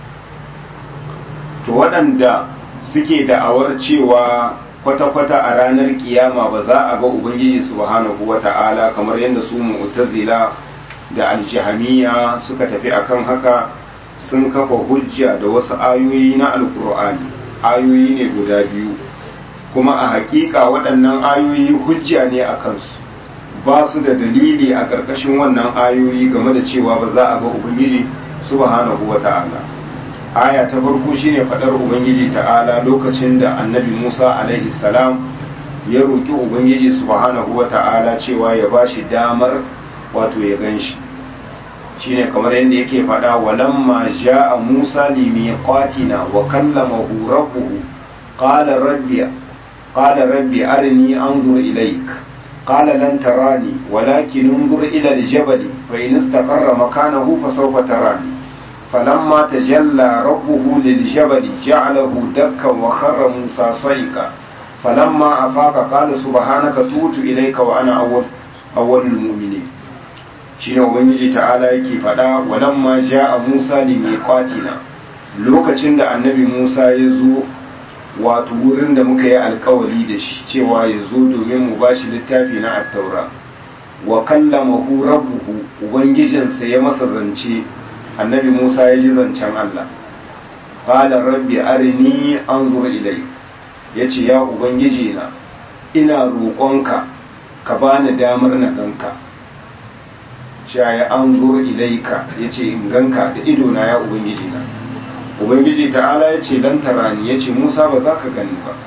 to waɗanda suke da'awar cewa kwata-kwata a ranar kiyama ba za a ga ubangiji subhanahu wata'ala kamar yadda su mu'tazila da aljihamiya suka tafi akan haka sun kafa hujja da wasu ayoyi na alkur'ani ayoyi ne guda biyu kuma a hakika waɗannan ayoyi hujja ne a kansu ba su da dalili a ƙarƙashin wannan ayoyi game da cewa ba za a ga ubangiji subhanahu wata'ala aya ta farko shine faɗar ubangiji ta'ala lokacin da annabi musa alaihi salam ya roƙi ubangiji subhanahu wata'ala cewa ya ba shi damar wato ya gan shi shine kamar yadda yake faɗa walamma ja'a musa limiqatina wa kallamahu rabbuhu qala rabbi qala rabbi arini anzur ilayk قال لن تراني ولكن انظر إلى الجبل فإن استقر مكانه فسوف تراني فلما تجلى ربه للجبل جعله دكا وخر موسى صيقا فلما أفاق قال سبحانك توت إليك وأنا أول أول المؤمنين shine ubangiji ta'ala yake faɗa walamma ja'a Musa limiqatina lokacin da annabi Musa ya zo wato wurin da muka yi alkawari da shi cewa ya zo domin mu ba shi littafi na attaura wa kallamahu rabbuhu ubangijinsa ya masa zance annabi musa ya ji zancen allah qala rabbi arini anzur ilai yace ya ubangiji na ina roƙonka ka bani damar na ganka cewa ya anzur ilaika yace in ganka da ido na ya ubangiji na ubangiji ta'ala ya ce lan tarani ya ce musa ba za ka gani ba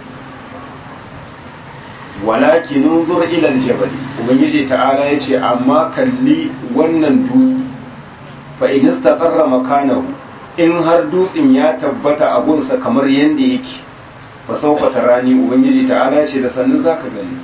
walakin nunzur ilal jabal ubangiji ta'ala ya ce amma kalli wannan dutse fa in istaqarra makanahu in har dutsen ya tabbata a gunsa kamar yanda yake fa sawfa tarani ubangiji ta'ala ya ce da sannu za ka gani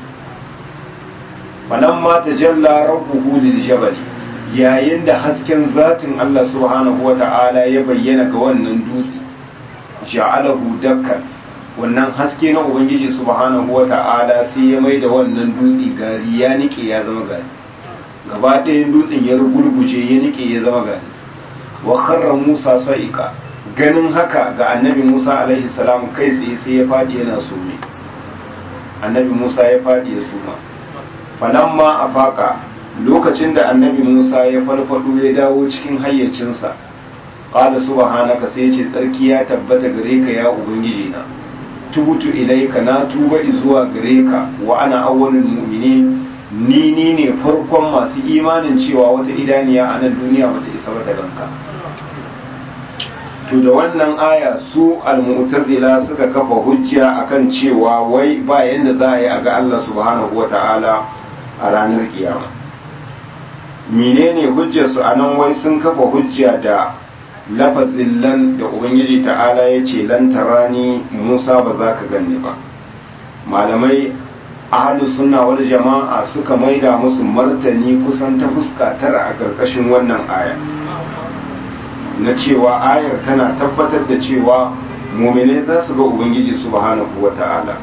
falamma tajalla rabbuhu lil jabal yayin da hasken zatin Allah subhanahu wa ta'ala ya bayyana ga wannan dutse ja'alahu dakkan wannan haske na ubangiji subhanahu wa ta'ala sai ya mai da wannan dutse gari ya nike ya zama gari gaba ɗayan dutsen ya rugurguje ya nike ya zama gari wa kharra musa sa'iqa ganin haka ga annabi musa alaihi salam kai tsaye sai ya fadi yana sume annabi musa ya fadi ya suma falamma afaka lokacin da annabi Musa ya farfado ya dawo cikin hayyacinsa qala subhanaka sai ce tsarki ya tabbata gare ka ya ubangiji na tubutu ilaika na tuba zuwa gare ka wa ana awwalul mu'minin ni ni ne farkon masu imanin cewa wata idaniya a nan duniya bata isa ba ta ganka to da wannan aya su al-mu'tazila suka kafa hujja akan cewa wai ba yanda za a yi a ga Allah subhanahu wata'ala a ranar kiyama menene hujjarsu a nan wai sun kafa hujja da lafazin lan da ubangiji ta'ala ya ce lan tarani musa ba za ka ganni ba malamai ahalus sunna wal jama'a suka maida musu martani kusan ta fuska tara a ƙarƙashin wannan aya na cewa ayar tana tabbatar da cewa muminai za su ga ubangiji subhanahu wa ta'ala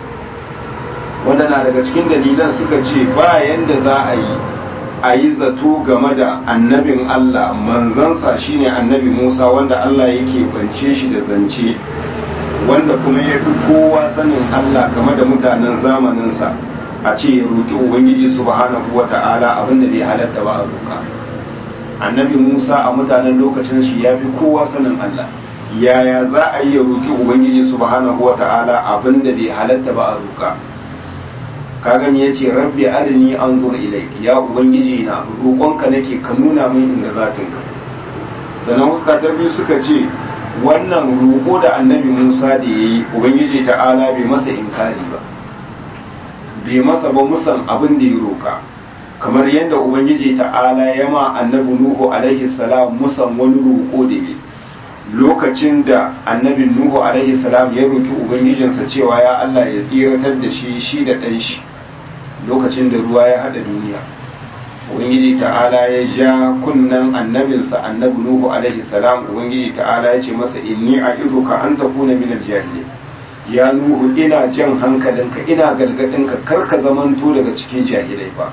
wanda na daga cikin dalilan suka ce ba yanda za a yi a yi zato game da annabin Allah manzansa shine annabi Musa wanda Allah yake bance shi da zance wanda kuma ya fi kowa sanin Allah game da mutanen zamaninsa a ce ya roƙi Ubangiji subhanahu wa ta'ala abinda bai halatta ba a roƙa annabi Musa a mutanen lokacin shi ya fi kowa sanin Allah yaya za a yi ya roƙi Ubangiji subhanahu wa ta'ala abinda bai halatta ba a roƙa kaga me yace rabbi arini anzur ilayk ya ubangiji na roƙonka nake ka nuna min inda zatinka sannan huska ta biyu suka ce wannan roƙo da annabi Musa da yayi ubangiji ta'ala bai masa inkari ba bai masa ba musan abin da ya roƙa kamar yadda ubangiji ta'ala ya ma annabi Nuhu alaihi salam musan wani roƙo da yayi lokacin da annabin Nuhu alaihi salam ya roki ubangijinsa cewa ya Allah ya tsiratar da shi shi da ɗan shi lokacin da ruwa ya haɗa duniya ubangiji ta'ala ya ja kunnan annabinsa annabi Nuhu alaihi salam ubangiji ta'ala ya ce masa inni a'izuka an takuna min al-jahilin ya Nuhu ina jan hankalinka ina galgadinka kar ka zamanto daga cikin jahilai ba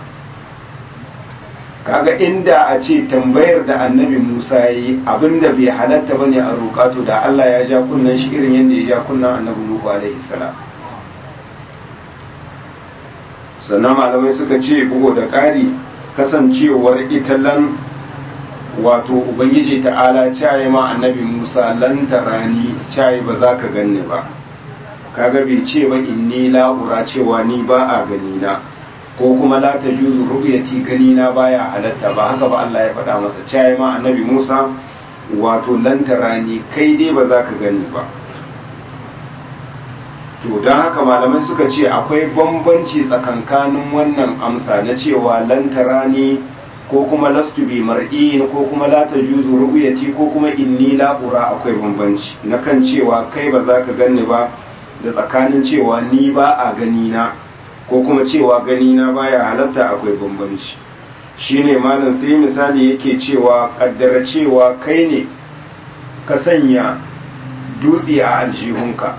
kaga inda a ce tambayar da annabi Musa yi abinda bai halatta bane a roƙato da Allah ya ja kunnan shi irin yadda ya ja kunnan annabi Nuhu alaihi salam sannan malamai suka ce bugu da ƙari kasancewar ita lan wato ubangiji ta'ala caye ma annabi Musa lan tarani caye ba za ka ganni ba kaga bai ce ba inni la'ura cewa ni ba a gani na ko kuma la ta juzu ru'yati gani na baya halatta ba haka ba Allah ya faɗa masa cewa ma annabi Musa wato lantarani kai dai ba za ka gani ba to don haka malamai suka ce akwai bambanci tsakankanin wannan amsa na cewa lantarani ko kuma lastu bi mar'in ko kuma la ta juzu ru'yati ko kuma inni la ura akwai bambanci na kan cewa kai ba za ka gani ba da tsakanin cewa ni ba a gani na ko kuma cewa gani na baya halatta akwai bambanci shine malam sai misali yake cewa kaddara cewa kai ne ka sanya dutse a aljihunka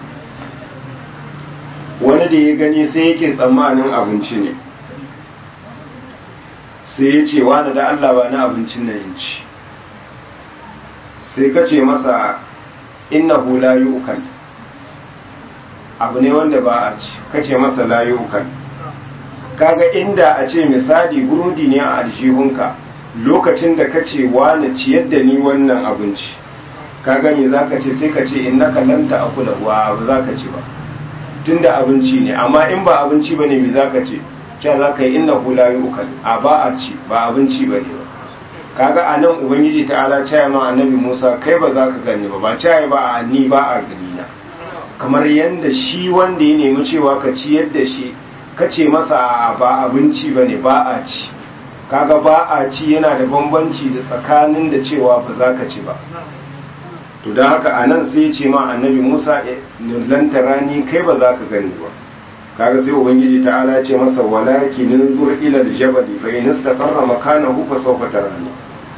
wani da ya gani sai yake tsammanin abinci ne sai ya ce wani da Allah ba na abincin na ci sai ka ce masa innahu la yu'kal abu ne wanda ba a ci kace masa layukan kaga inda a ce misali burudi ne a aljihunka lokacin da kace wani ciyar da ni wannan abinci ka gani zaka ce sai ka ce innaka lan ta'kula wa ba zaka ci ba tunda abinci ne amma in ba abinci bane me zaka ce cewa zaka yi innahu la yu'kal a ba a ci ba abinci bane ba kaga anan ubangiji ta'ala cewa ma annabi Musa kai ba za ka gani ba ba cewa ba a ni ba a gani na kamar yadda shi wanda ya nemi cewa ka ciyar da shi ka ce masa ba abinci ba ne ba a ci kaga ba a ci yana da bambanci da tsakanin da cewa ba za ka ci ba to don haka a nan sai ce ma annabi musa lantarani kai ba za ka gani ba kaga sai ubangiji ta'ala ce masa walaki zur ila aljabali fa in istaqarra makanahu fa sawfa tarani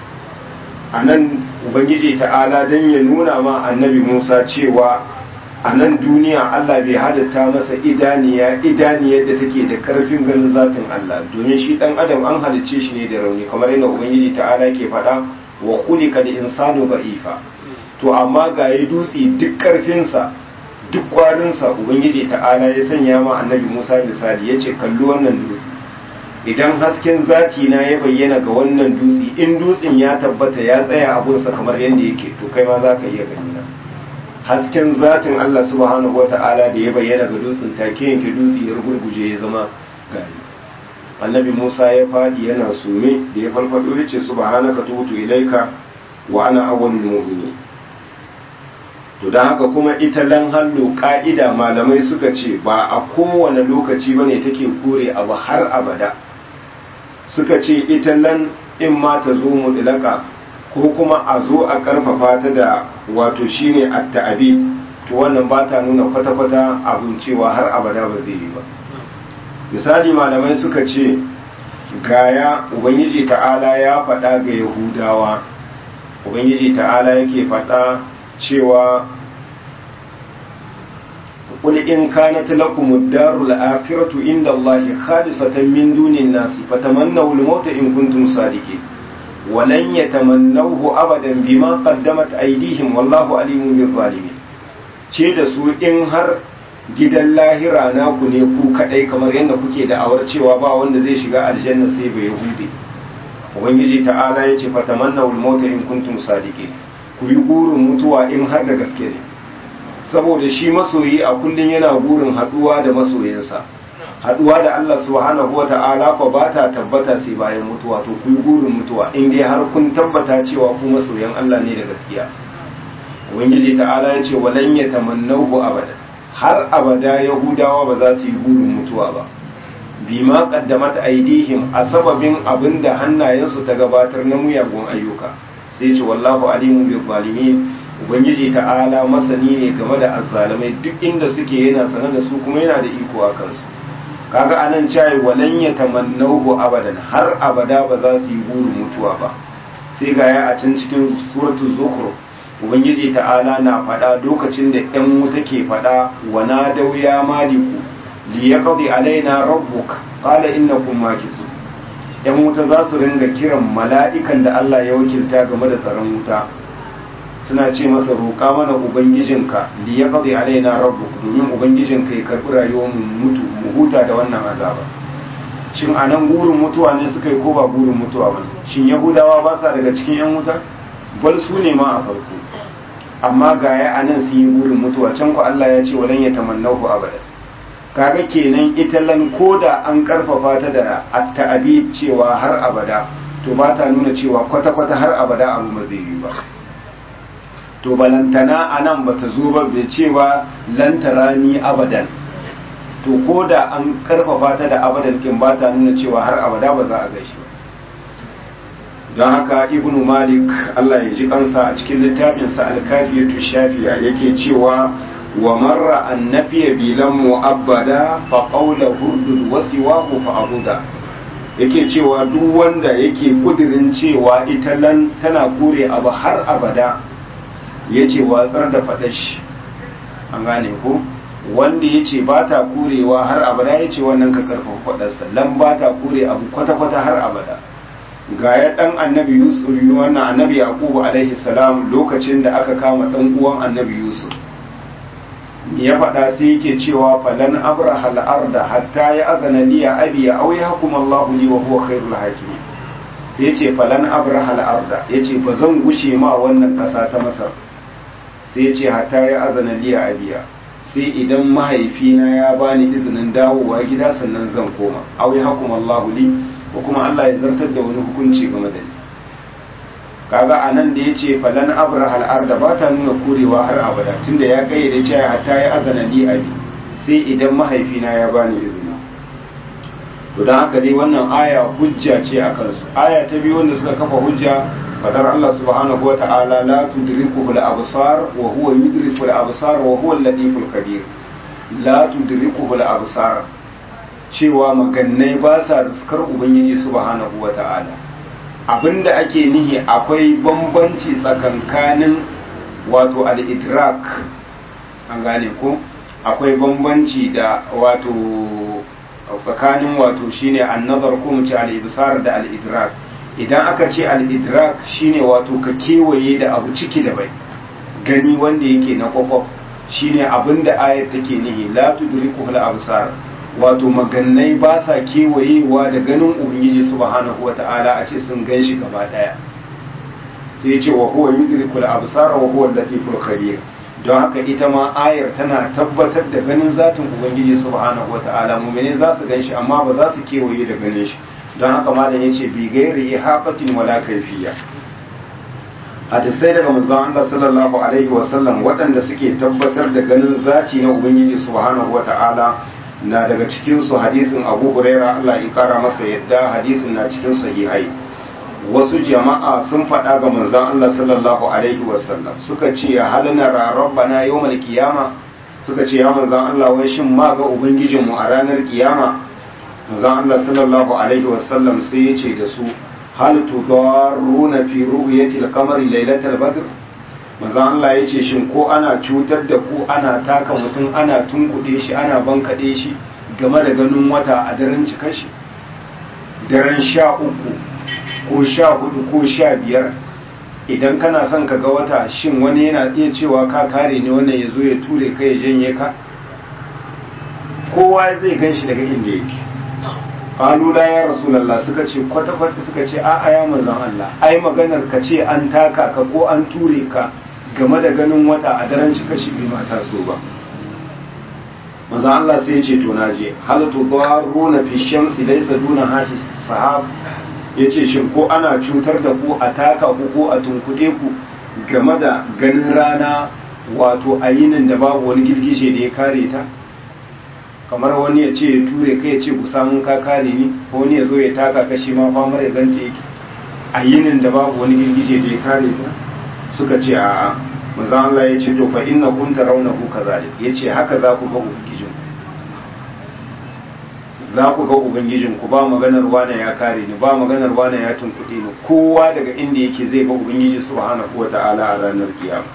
anan ubangiji ta'ala dan ya nuna ma annabi musa cewa a nan duniya Allah bai hadatta masa idaniya idaniyar da take da karfin ganin zatin Allah domin shi dan adam an halicce shi ne da rauni kamar yadda ubangiji ta'ala ke faɗa wa khuliqa da insanu ba'ifa to amma ga yi dutse duk karfinsa duk kwarinsa ubangiji ta'ala ya sanya ma annabi Musa misali ya ce kalli wannan dutse idan hasken zati na ya bayyana ga wannan dutse in dutsen ya tabbata ya tsaya abunsa kamar yadda yake to kai ma za ka iya gani na hasken zatin Allah subhanahu wata'ala da ya bayyana ga dutsen take yanke dutse ya rugurguje ya zama gari annabi Musa ya fadi yana sume da ya farfado ya ce subhanaka tubtu ilaika wa ana awwalul mu'minin to dan haka kuma ita lan hallo ka'ida malamai suka ce ba a kowane lokaci bane take kore abu har abada suka ce ita lan in ma ta zo mu dilaka ko kuma a zo a karfafa ta da wato shine at-ta'abi to wannan ba ta nuna kwata-kwata abin cewa har abada ba zai yi ba misali malamai suka ce gaya ubangiji ta'ala ya faɗa ga yahudawa ubangiji ta'ala yake faɗa cewa قل إن كانت لكم الدار الآخرة عند الله خالصة من دون الناس فتمنوا الموت إن كنتم صادقين ولن يتمنوه أبدا بما قدمت أيديهم والله عليم بالظالمين ce da su in har gidan lahira naku ne ku kadai kamar yadda kuke da awar cewa ba wanda zai shiga aljanna sai bai hude ubangiji ta'ala ya ce fatamanna wal mauta in kuntum sadiqin ku yi burin mutuwa in har da gaske ne saboda shi masoyi a kullum yana burin haduwa da masoyinsa haduwa da Allah subhanahu wa ta'ala ko ba ta tabbata sai bayan mutuwa to ku yi gurin mutuwa in dai har kun tabbata cewa ku masoyan Allah ne da gaskiya ubangiji ta'ala ya ce walan yatamannahu abada har abada yahudawa ba za su yi gurin mutuwa ba bima qaddamat aidihim a sababin abinda hannayensu ta gabatar na muyagun ayyuka sai ce wallahu alimun bil zalimin ubangiji ta'ala masani ne game da azzalimai duk inda suke yana sanar da su kuma yana da iko a kansu kaga anan cewa walan yatamannahu abadan har abada ba za su yi burin mutuwa ba sai ga ya a can cikin suratul zukhruf ubangiji ta'ala na faɗa lokacin da ƴan wuta ke faɗa wa nadaw ya maliku li yaqdi alaina rabbuk qala innakum makisun ƴan wuta za su ringa kiran mala'ikan da Allah ya wakilta game da tsaron wuta suna ce masa roƙa mana ubangijinka li ya qadi alaina rabbuk domin ubangijinka ya karɓi rayuwar mu mutu mu huta da wannan azaba shin anan gurin mutuwa ne suka yi ko ba gurin mutuwa ba shin yahudawa ba sa daga cikin yan wuta bal su ne ma a farko amma ga ya anan sun yi gurin mutuwa can ku Allah ya ce walan ya tamannahu abada kaga kenan ita lan koda an karfafa ta da at-ta'bid cewa har abada to ba ta nuna cewa kwata-kwata har abada abu ba zai yi ba to balantana a nan ba ta zo ba bai cewa lantara ni abadan to ko da an karfafa ta da abadan kin ba ta nuna cewa har abada ba za a gaishe ba don haka ibnu malik allah ya ji kansa a cikin littafinsa alkafiyatu shafiya yake cewa wa marra an nafiya bilan mu'abbada fa qawla hurdud wa siwahu fa abuda yake cewa duk wanda yake kudirin cewa ita lan tana kure abu har abada ya ce watsar da faɗa shi an gane ko wanda ya ce ba ta kurewa har abada ya ce wannan ka karfin faɗarsa lan ba ta kure abu kwata-kwata har abada ga ya ɗan annabi yusuf wannan annabi yaqubu alaihi salam lokacin da aka kama ɗan uwan annabi yusuf ya faɗa sai yake cewa falan abraha al-arda hatta ya azana liya abi ya auya hukum Allahu li wa huwa khairul hakimin sai yace falan abraha al-arda yace ba zan gushe ma wannan ƙasa ta Masar sai ya ce hata ya azana liya abiya sai idan mahaifina ya bani izinin dawowa gida sannan zan koma aw ya hukum Allah li ko kuma Allah ya zartar da wani hukunci game da ni kaga anan da yace falan abraha al-arda ba ta nuna kurewa har abada tunda ya kayyade cewa hata ya azana li abi sai idan mahaifina ya bani izini to dan haka dai wannan aya hujja ce akan su aya ta biyu wanda suka kafa hujja fadar Allah subhanahu wa ta'ala la tudrikuhu al-absar wa huwa yudriku al-absar wa huwa al-latiful kabir la tudrikuhu al-absar cewa magannai ba sa riskar ubangiji subhanahu wa ta'ala abinda ake nihi akwai bambanci tsakankanin wato al-idrak an gane ko akwai bambanci da wato tsakanin wato shine an-nazar ko mu ce al-ibsar da al-idrak idan aka ce al-idrak shine wato ka kewaye da abu ciki da bai gani wanda yake na kwakwaf shine abinda ayat take nihi la tudriku al-absar wato magannai ba sa kewayewa da ganin ubangiji subhanahu wata'ala a ce sun gan shi gaba daya sai ce wa huwa yudriku al-absar wa huwa al-latiful khabir don haka ita ma ayar tana tabbatar da ganin zatin ubangiji subhanahu wata'ala mu'mini za su gan shi amma ba za su kewaye da ganin shi don haka malam yace bi gairi hafatin wala kaifiya hadisai daga manzon Allah sallallahu alaihi wa sallam waɗanda suke tabbatar da ganin zati na ubangiji subhanahu wata'ala na daga cikin su hadisin Abu Huraira Allah ya kara masa yadda hadisin na cikin sahihai wasu jama'a sun faɗa ga manzon Allah sallallahu alaihi wa sallam suka ce ya halina rabbana yawmal qiyama suka ce ya manzon Allah wai shin ma ga ubangijinmu a ranar kiyama manzon Allah sallallahu alaihi wasallam sai ya ce da su hal tudarruna fi ru'yati al-qamari laylatal badr manzon Allah ya ce shin ko ana cutar da ku ana taka mutum ana tunkuɗe shi ana bankaɗe shi game da ganin wata a daren cikar shi daren sha uku ko sha hudu ko sha biyar idan kana son ka ga wata shin wani yana iya cewa ka kare ne wannan ya zo ya ture ka ya janye ka kowa zai gan shi daga inda yake qalula ya rasulullah suka ce kwata kwata suka ce a a ya manzon Allah ai maganar ka ce an taka ka ko an ture ka game da ganin wata a daren cika shi bai mata so ba manzon Allah sai ya ce to naje hal tudaruna fi shamsi laysa duna hashi sahab yace shin ko ana cutar da ku a taka ku ko a tunkuɗe ku game da ganin rana wato a yinin da babu wani girgije da ya kare ta kamar wani ya ce ya ture kai ya ce ku samun ka kare ni ko wani ya zo ya taka kashi ma famar ya ganta yake a yinin da babu wani girgije da ya kare ta suka ce a manzon Allah ya ce to fa inna kun tarawnahu kazalik yace haka za ku ga ubangijin za ku ga ubangijin ku ba maganar wane ya kare ni ba maganar wane ya tunkuɗe ni kowa daga inda yake zai ga ubangiji subhanahu wata'ala a ranar kiyama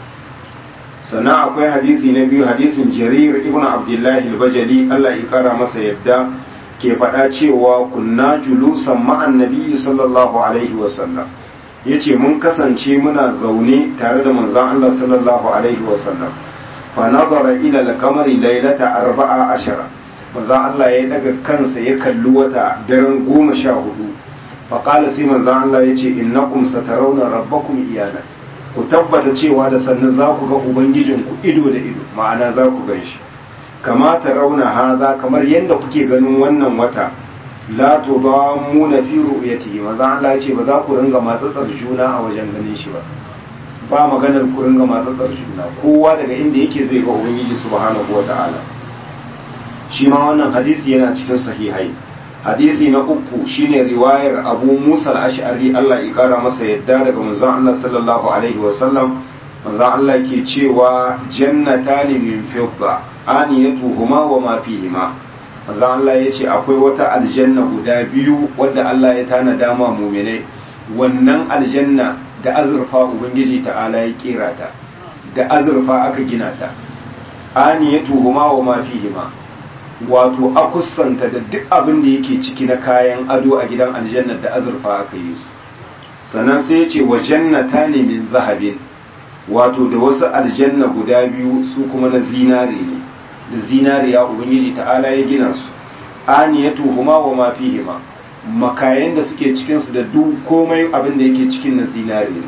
sannan akwai hadisi na biyu hadisin jarir ibn abdullahi al-bajali Allah ya kara masa yadda ke faɗa cewa kunna julusan ma'an nabiyyi sallallahu alaihi wasallam yace mun kasance muna zaune tare da manzon Allah sallallahu alaihi wasallam fa nazara ila al-qamari laylata arba'a ashara manzon Allah ya daga kansa ya kalli wata daren goma sha hudu fa qala sai manzon Allah yace innakum satarawna rabbakum iyana ku tabbata cewa da sannan za ku ga ubangijinku ido da ido ma'ana za ku gan shi kama ta rauna haza kamar yadda kuke ganin wannan wata la to ba mu na fi ru'yati maza Allah ya ce ba za ku ringa matsatsar juna a wajen ganin shi ba ba maganar ku ringa matsatsar juna kowa daga inda yake zai ga ubangiji subhanahu wata'ala shi ma wannan hadisi yana cikin sahihai hadisi na uku shine riwayar abu musa al-ash'ari Allah ya kara masa yadda daga manzon Allah sallallahu alaihi wa sallam manzon Allah ke cewa jannatani min fidda aniyatuhuma wa ma fihima manzon Allah ya ce akwai wata aljanna guda biyu wadda Allah ya tanada ma mu'minai wannan aljanna da azurfa ubangiji ta'ala ya kera ta da azurfa aka gina ta aniyatuhuma wa ma fihima wato akusanta da duk abin da yake ciki na kayan ado a gidan aljanna da azurfa aka yi su sannan sai ya ce wa jannata ne min zahabin wato da wasu aljanna guda biyu su kuma na zinare ne da zinariya ubangiji ta'ala ya gina su aniyatu huma wa ma fihima makayan da suke cikin su da duk komai abin da yake cikin na zinare ne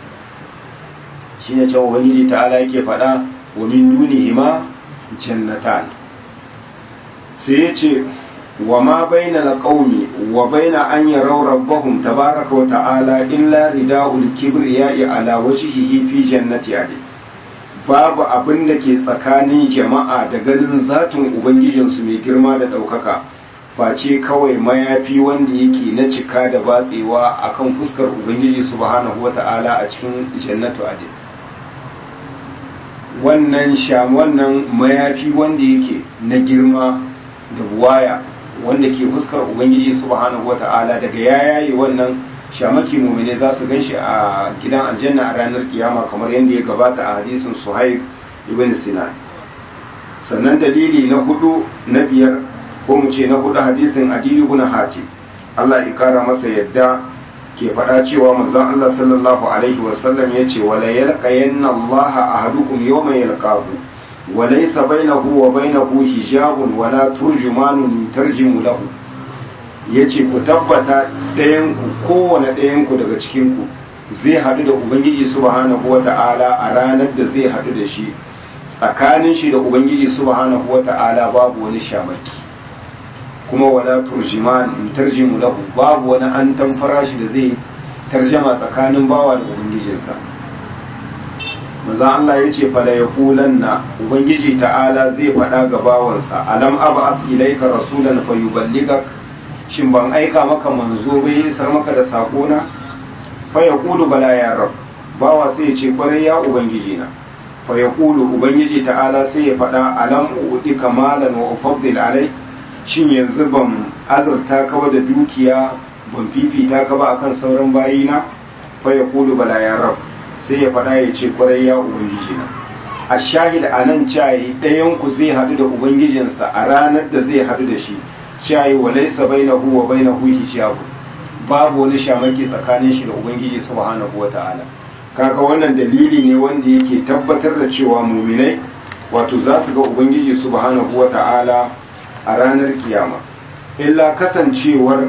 shine cewa ubangiji ta'ala yake faɗa wa min dunihima jannatan sai ya ce wa ma baina na ƙaumi wa baina an yi rabbahum tabaraka wa ta'ala illa rida'ul kibriya'i ala wajhihi fi jannati ade babu abin da ke tsakanin jama'a da ganin zatin ubangijinsu mai girma da ɗaukaka face kawai mayafi wanda yake na cika da batsewa akan fuskar ubangiji subhanahu wa ta'ala a cikin jannatu ade wannan sham wannan mayafi wanda yake na girma da buwaya wanda ke fuskar ubangiji subhanahu wata'ala daga ya yayi wannan shamaki mumine za su ganshi a gidan aljanna a ranar kiyama kamar yadda ya gabata a hadisin suhaib ibn sinan sannan dalili na hudu na biyar ko mu ce na hudu hadisin adiyu ibn hatim Allah ya kara masa yadda ke faɗa cewa manzon Allah sallallahu alaihi wasallam ya ce wala yalqayanna Allah ahadukum yawma yalqahu وليس بينه وبينه حجاب ولا ترجمان ترجم له yace ku tabbata ɗayanku kowane ɗayanku daga cikinku zai haɗu da ubangiji subhanahu wa ta'ala a ranar da zai haɗu da shi tsakanin shi da ubangiji subhanahu wa ta'ala babu wani shamaki kuma wala turjiman tarjimu lahu babu wani an tamfara shi da zai tarjama tsakanin bawa da ubangijinsa maza Allah ya ce fala ya na ubangiji ta'ala zai faɗa ga bawansa alam aba ilaika rasulan fa yuballigak shin ban aika maka manzo bai isar maka da sakona fa yaqulu bala ya rab bawa sai ya ce kwarai ya ubangiji na fa yaqulu ubangiji ta'ala sai ya faɗa alam uudi kamalan wa ufaddil alai shin yanzu ban azurta ka da dukiya ban fifita ka ba akan sauran bayina fa yaqulu bala ya rab sai ya faɗa ya ce kwarai ya ubangiji na a shahid a nan cayi ɗayan ku zai haɗu da ubangijinsa a ranar da zai haɗu da shi cayi wa laisa bainahu wa bainahu hijabu babu wani shamaki tsakanin shi da ubangiji subhanahu wa ta'ala kaga wannan dalili ne wanda yake tabbatar da cewa muminai wato za su ga ubangiji subhanahu wa ta'ala a ranar kiyama illa kasancewar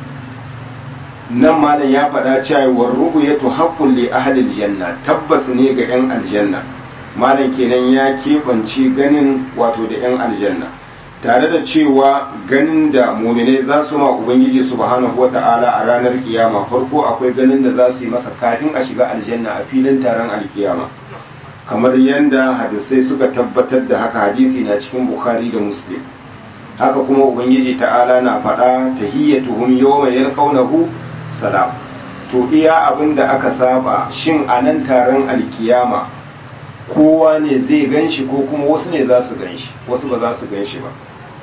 nan malam ya faɗa cewa war ru'yatu haqqun li ahli aljanna tabbas ne ga yan aljanna malam kenan ya keɓance ganin wato da 'yan aljanna tare da cewa ganin da muminai za su ma ubangiji subhanahu wata'ala a ranar kiyama farko akwai ganin da za su yi masa kafin a shiga aljanna a filin taron alkiyama kamar yadda hadisai suka tabbatar da haka hadisi na cikin bukhari da muslim haka kuma ubangiji ta'ala na faɗa tahiyyatuhum yawma yalqawnahu salam to iya abin da aka saba shin a nan taron alkiyama kowa ne zai ganshi ko kuma wasu ne za su ganshi wasu ba za su ganshi ba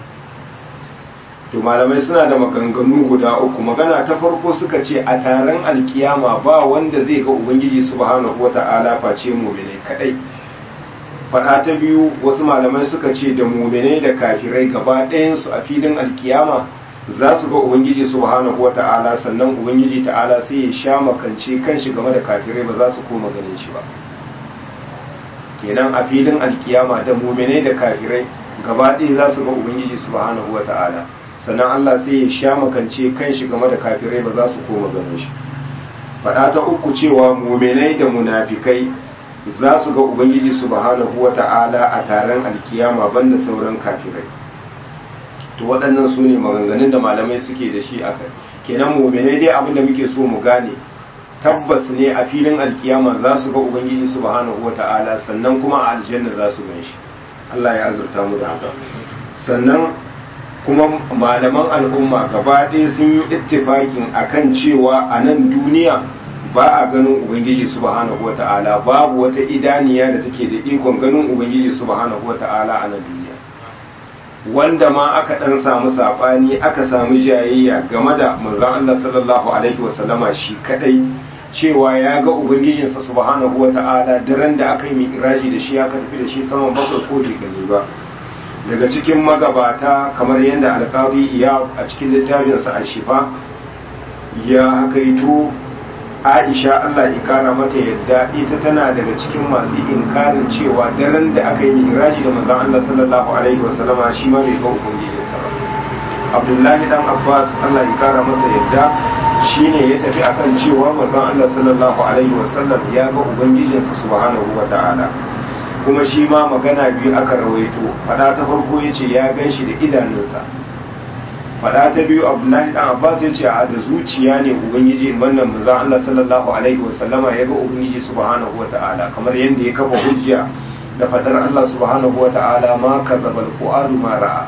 to malamai suna da maganganu guda uku magana ta farko suka ce a taron alkiyama ba wanda zai ga ubangiji subhanahu wata'ala face mu'mine kadai fada ta biyu wasu malamai suka ce da mu'mine da kafirai gaba ɗayansu a filin alkiyama za su ga ubangiji subhanahu wata'ala sannan ubangiji ta'ala sai ya sha makance kanshi game da kafirai ba za su koma ganin shi ba kenan a filin alkiyama da mu'mine da kafirai gaba ɗaya za su ga ubangiji subhanahu wata'ala sannan Allah sai ya sha makance kan shi game da kafirai ba za su koma ganin shi faɗa ta uku cewa muminai da munafikai za su ga ubangiji subhanahu wa ta'ala a taron alkiyama banda sauran kafirai to waɗannan su ne maganganun da malamai suke da shi a kai kenan muminai dai abin da muke so mu gane tabbas ne a filin alkiyama za su ga ubangiji subhanahu wa ta'ala sannan kuma a aljanna za su gan shi Allah ya azurta mu da haka sannan kuma malaman al'umma gaba ɗaya sun yi ittifakin akan cewa a nan duniya ba a ganin ubangiji subhanahu wa ta'ala babu wata idaniya da take da ikon ganin ubangiji subhanahu wa ta'ala a nan duniya wanda ma aka ɗan samu saɓani aka samu jayayya game da manzon Allah sallallahu alaihi wa sallama shi kadai cewa ya ga ubangijinsa subhanahu wa ta'ala daren da aka yi mi'raji da shi aka tafi da shi saman bakwai ko bai gani ba daga cikin magabata kamar yadda alƙadi iya a cikin littafinsa a shifa ya hakaito aisha allah ikara mata yadda ita tana daga cikin masu inkarin cewa daren da aka yi miraji da manzon allah sallallahu alaihi wasallama shi ma bai ga ubangijinsa ba abdullahi dan abbas allah ikara masa yadda shine ya tafi akan cewa manzon allah sallallahu alaihi wasallam ya ga ubangijinsa subhanahu wa ta'ala kuma shi ma magana biyu aka rawaito fada ta farko ya ce ya gan shi da idanunsa fada ta biyu abdullahi dan abbas ya ce a da zuciya ne ubangiji wannan manzon Allah sallallahu alaihi wa sallama ya ga ubangiji subhanahu wa ta'ala kamar yadda ya kafa hujja da fadar Allah subhanahu wa ta'ala ma kadzaba alqur'anu ma ra'a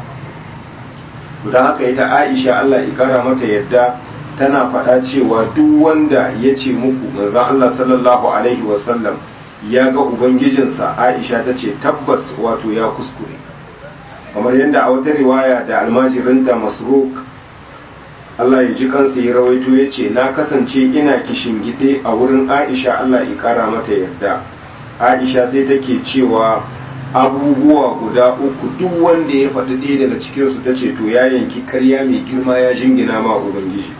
dan haka ita Aisha Allah ya kara mata yadda tana fada cewa duk wanda ya ce muku manzon Allah sallallahu alaihi wa sallam ya ga ubangijinsa aisha ta ce tabbas wato ya kuskure kamar yadda a wata riwaya da almajirinta masruk Allah ya ji kansa ya rawaito ya ce na kasance ina gide a wurin aisha Allah ya kara mata yadda aisha sai take cewa abubuwa guda uku duk wanda ya faɗi ɗaya daga cikinsu ta ce to ya yanki karya mai girma ya jingina ma ubangiji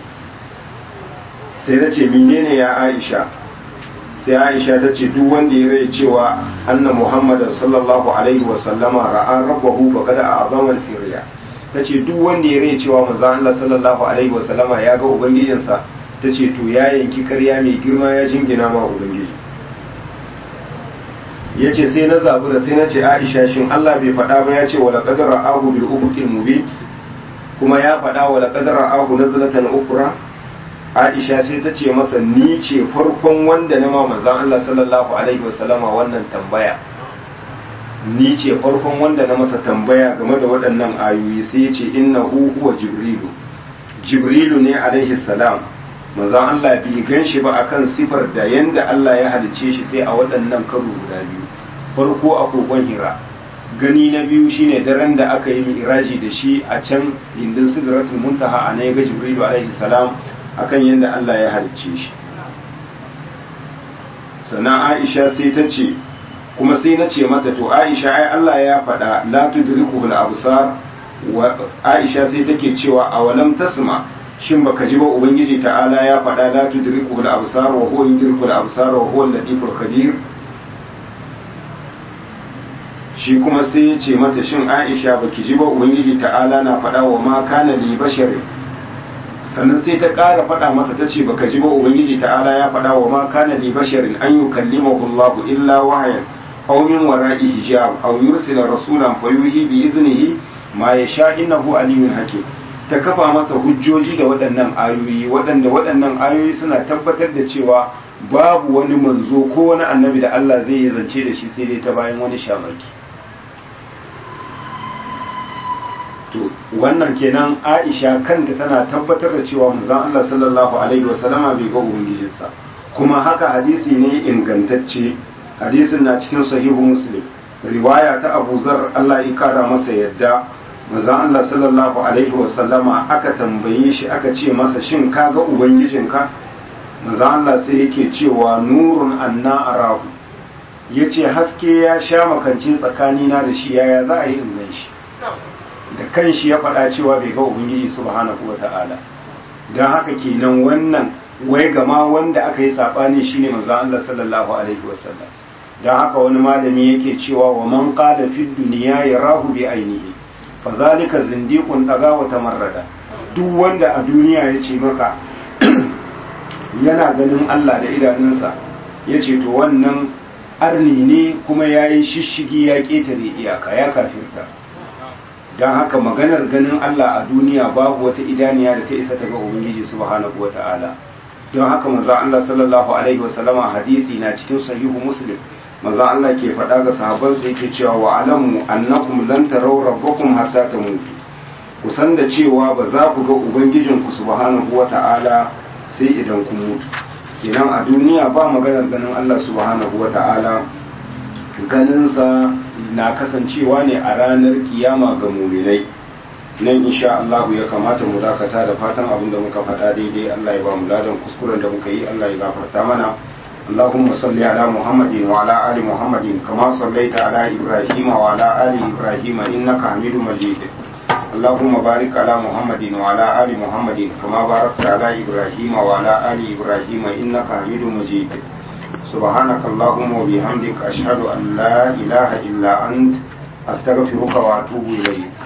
sai na ce menene ya aisha sai aisha ta ce duk wanda ya rai cewa anna muhammadan sallallahu alaihi wa sallama ra'a rabbahu fa kada a'zama al-firya ta ce duk wanda ya rai cewa manzo Allah sallallahu alaihi wa sallama ya ga ubangijinsa ta ce to ya yanki ƙarya mai girma ya jingina ma ubangiji ya ce sai na zabura sai na ce aisha shin Allah bai faɗa ba ya ce wa laqad ra'ahu bil ufuqil mubin kuma ya faɗa wa laqad ra'ahu nazlatan ukra Aisha sai ta ce masa ni ce farkon wanda na ma manzon Allah sallallahu alaihi wasallama wannan tambaya ni ce farkon wanda na masa tambaya game da waɗannan ayoyi sai ya ce innahu huwa jibrilu jibrilu ne alaihi salam manzon Allah bai gan shi ba akan sifar da yanda Allah ya halice shi sai a waɗannan karo guda biyu farko a kogon hira gani na biyu shine daren da aka yi mi'raji da shi a can indin sidratul muntaha a ne ga jibrilu alaihi salam akan yadda Allah ya halicce shi sannan Aisha sai ta ce kuma sai na ce mata to Aisha ai Allah ya faɗa la tudriku bil absar wa Aisha sai take cewa awalam tasma shin baka ji ba ubangiji ta'ala ya faɗa la tudriku bil absar wa huwa yudriku al absar wa huwa al-latiful khabir shi kuma sai ya ce mata shin Aisha baki ji ba ubangiji ta'ala na faɗa wa ma kana li basharin sannan sai ta ƙara faɗa masa ta ce baka ji ba ubangiji ta'ala ya faɗa wa ma kana li basharin an yukallimahu Allah illa wahayan aw min wara'i hijab aw yursila rasulan fayuhi bi iznihi ma yasha innahu aliyyun hakim ta kafa masa hujjoji da waɗannan ayoyi waɗanda waɗannan ayoyi suna tabbatar da cewa babu wani manzo ko wani annabi da Allah zai yi zance da shi sai dai ta bayan wani shamaki to wannan kenan Aisha kanta tana tabbatar da cewa manzon Allah sallallahu alaihi wasallama bai ga ubangijinsa kuma haka hadisi ne ingantacce hadisin na cikin sahihu muslim riwaya ta Abu Zar Allah ya kara masa yadda manzon Allah sallallahu alaihi wasallama aka tambaye shi aka ce masa shin ka ga ubangijinka manzon Allah sai yake cewa nurun anna arahu yace haske ya sha makance tsakanina da shi yaya za a yi in gan shi da kanshi ya faɗa cewa bai ga ubangiji subhanahu wata'ala don haka kenan wannan wai gama wanda aka yi saɓani shine manzo Allah sallallahu alaihi wasallam don haka wani malami yake cewa wa man qala fi dunya yarahu bi ainihi fa zalika zindiqun daga wa tamarrada duk wanda a duniya ya ce maka yana ganin Allah da idanunsa ya ce to wannan arni ne kuma ya yi shishigi ya ƙetare iyaka ya kafirta don haka maganar ganin Allah a duniya babu wata idaniya da ta isa ta ga Ubangiji subhanahu wata'ala don haka manzo Allah sallallahu alaihi wasallama hadisi na cikin sahihu muslim manzo Allah ke faɗa ga sahabbansa yake cewa wa alamu annakum lan taraw rabbakum hatta tamutu ku san da cewa ba za ku ga ubangijinku subhanahu wata'ala sai idan kun mutu kenan a duniya ba maganar ganin Allah subhanahu wata'ala ganinsa na kasancewa ne a ranar kiyama ga muminai nan insha Allah ya kamata mu dakata da fatan abin da muka faɗa daidai Allah ya ba mu ladan kuskuren da muka yi Allah ya gafarta mana اللهم صل على محمد وعلى آل محمد كما صليت على إبراهيم وعلى آل إبراهيم إنك حميد مجيد اللهم بارك على محمد وعلى آل محمد كما باركت على إبراهيم وعلى آل إبراهيم إنك حميد مجيد سبحانك اللهم وبحمدك أشهد أن لا إله إلا أنت أستغفرك وأتوب إليك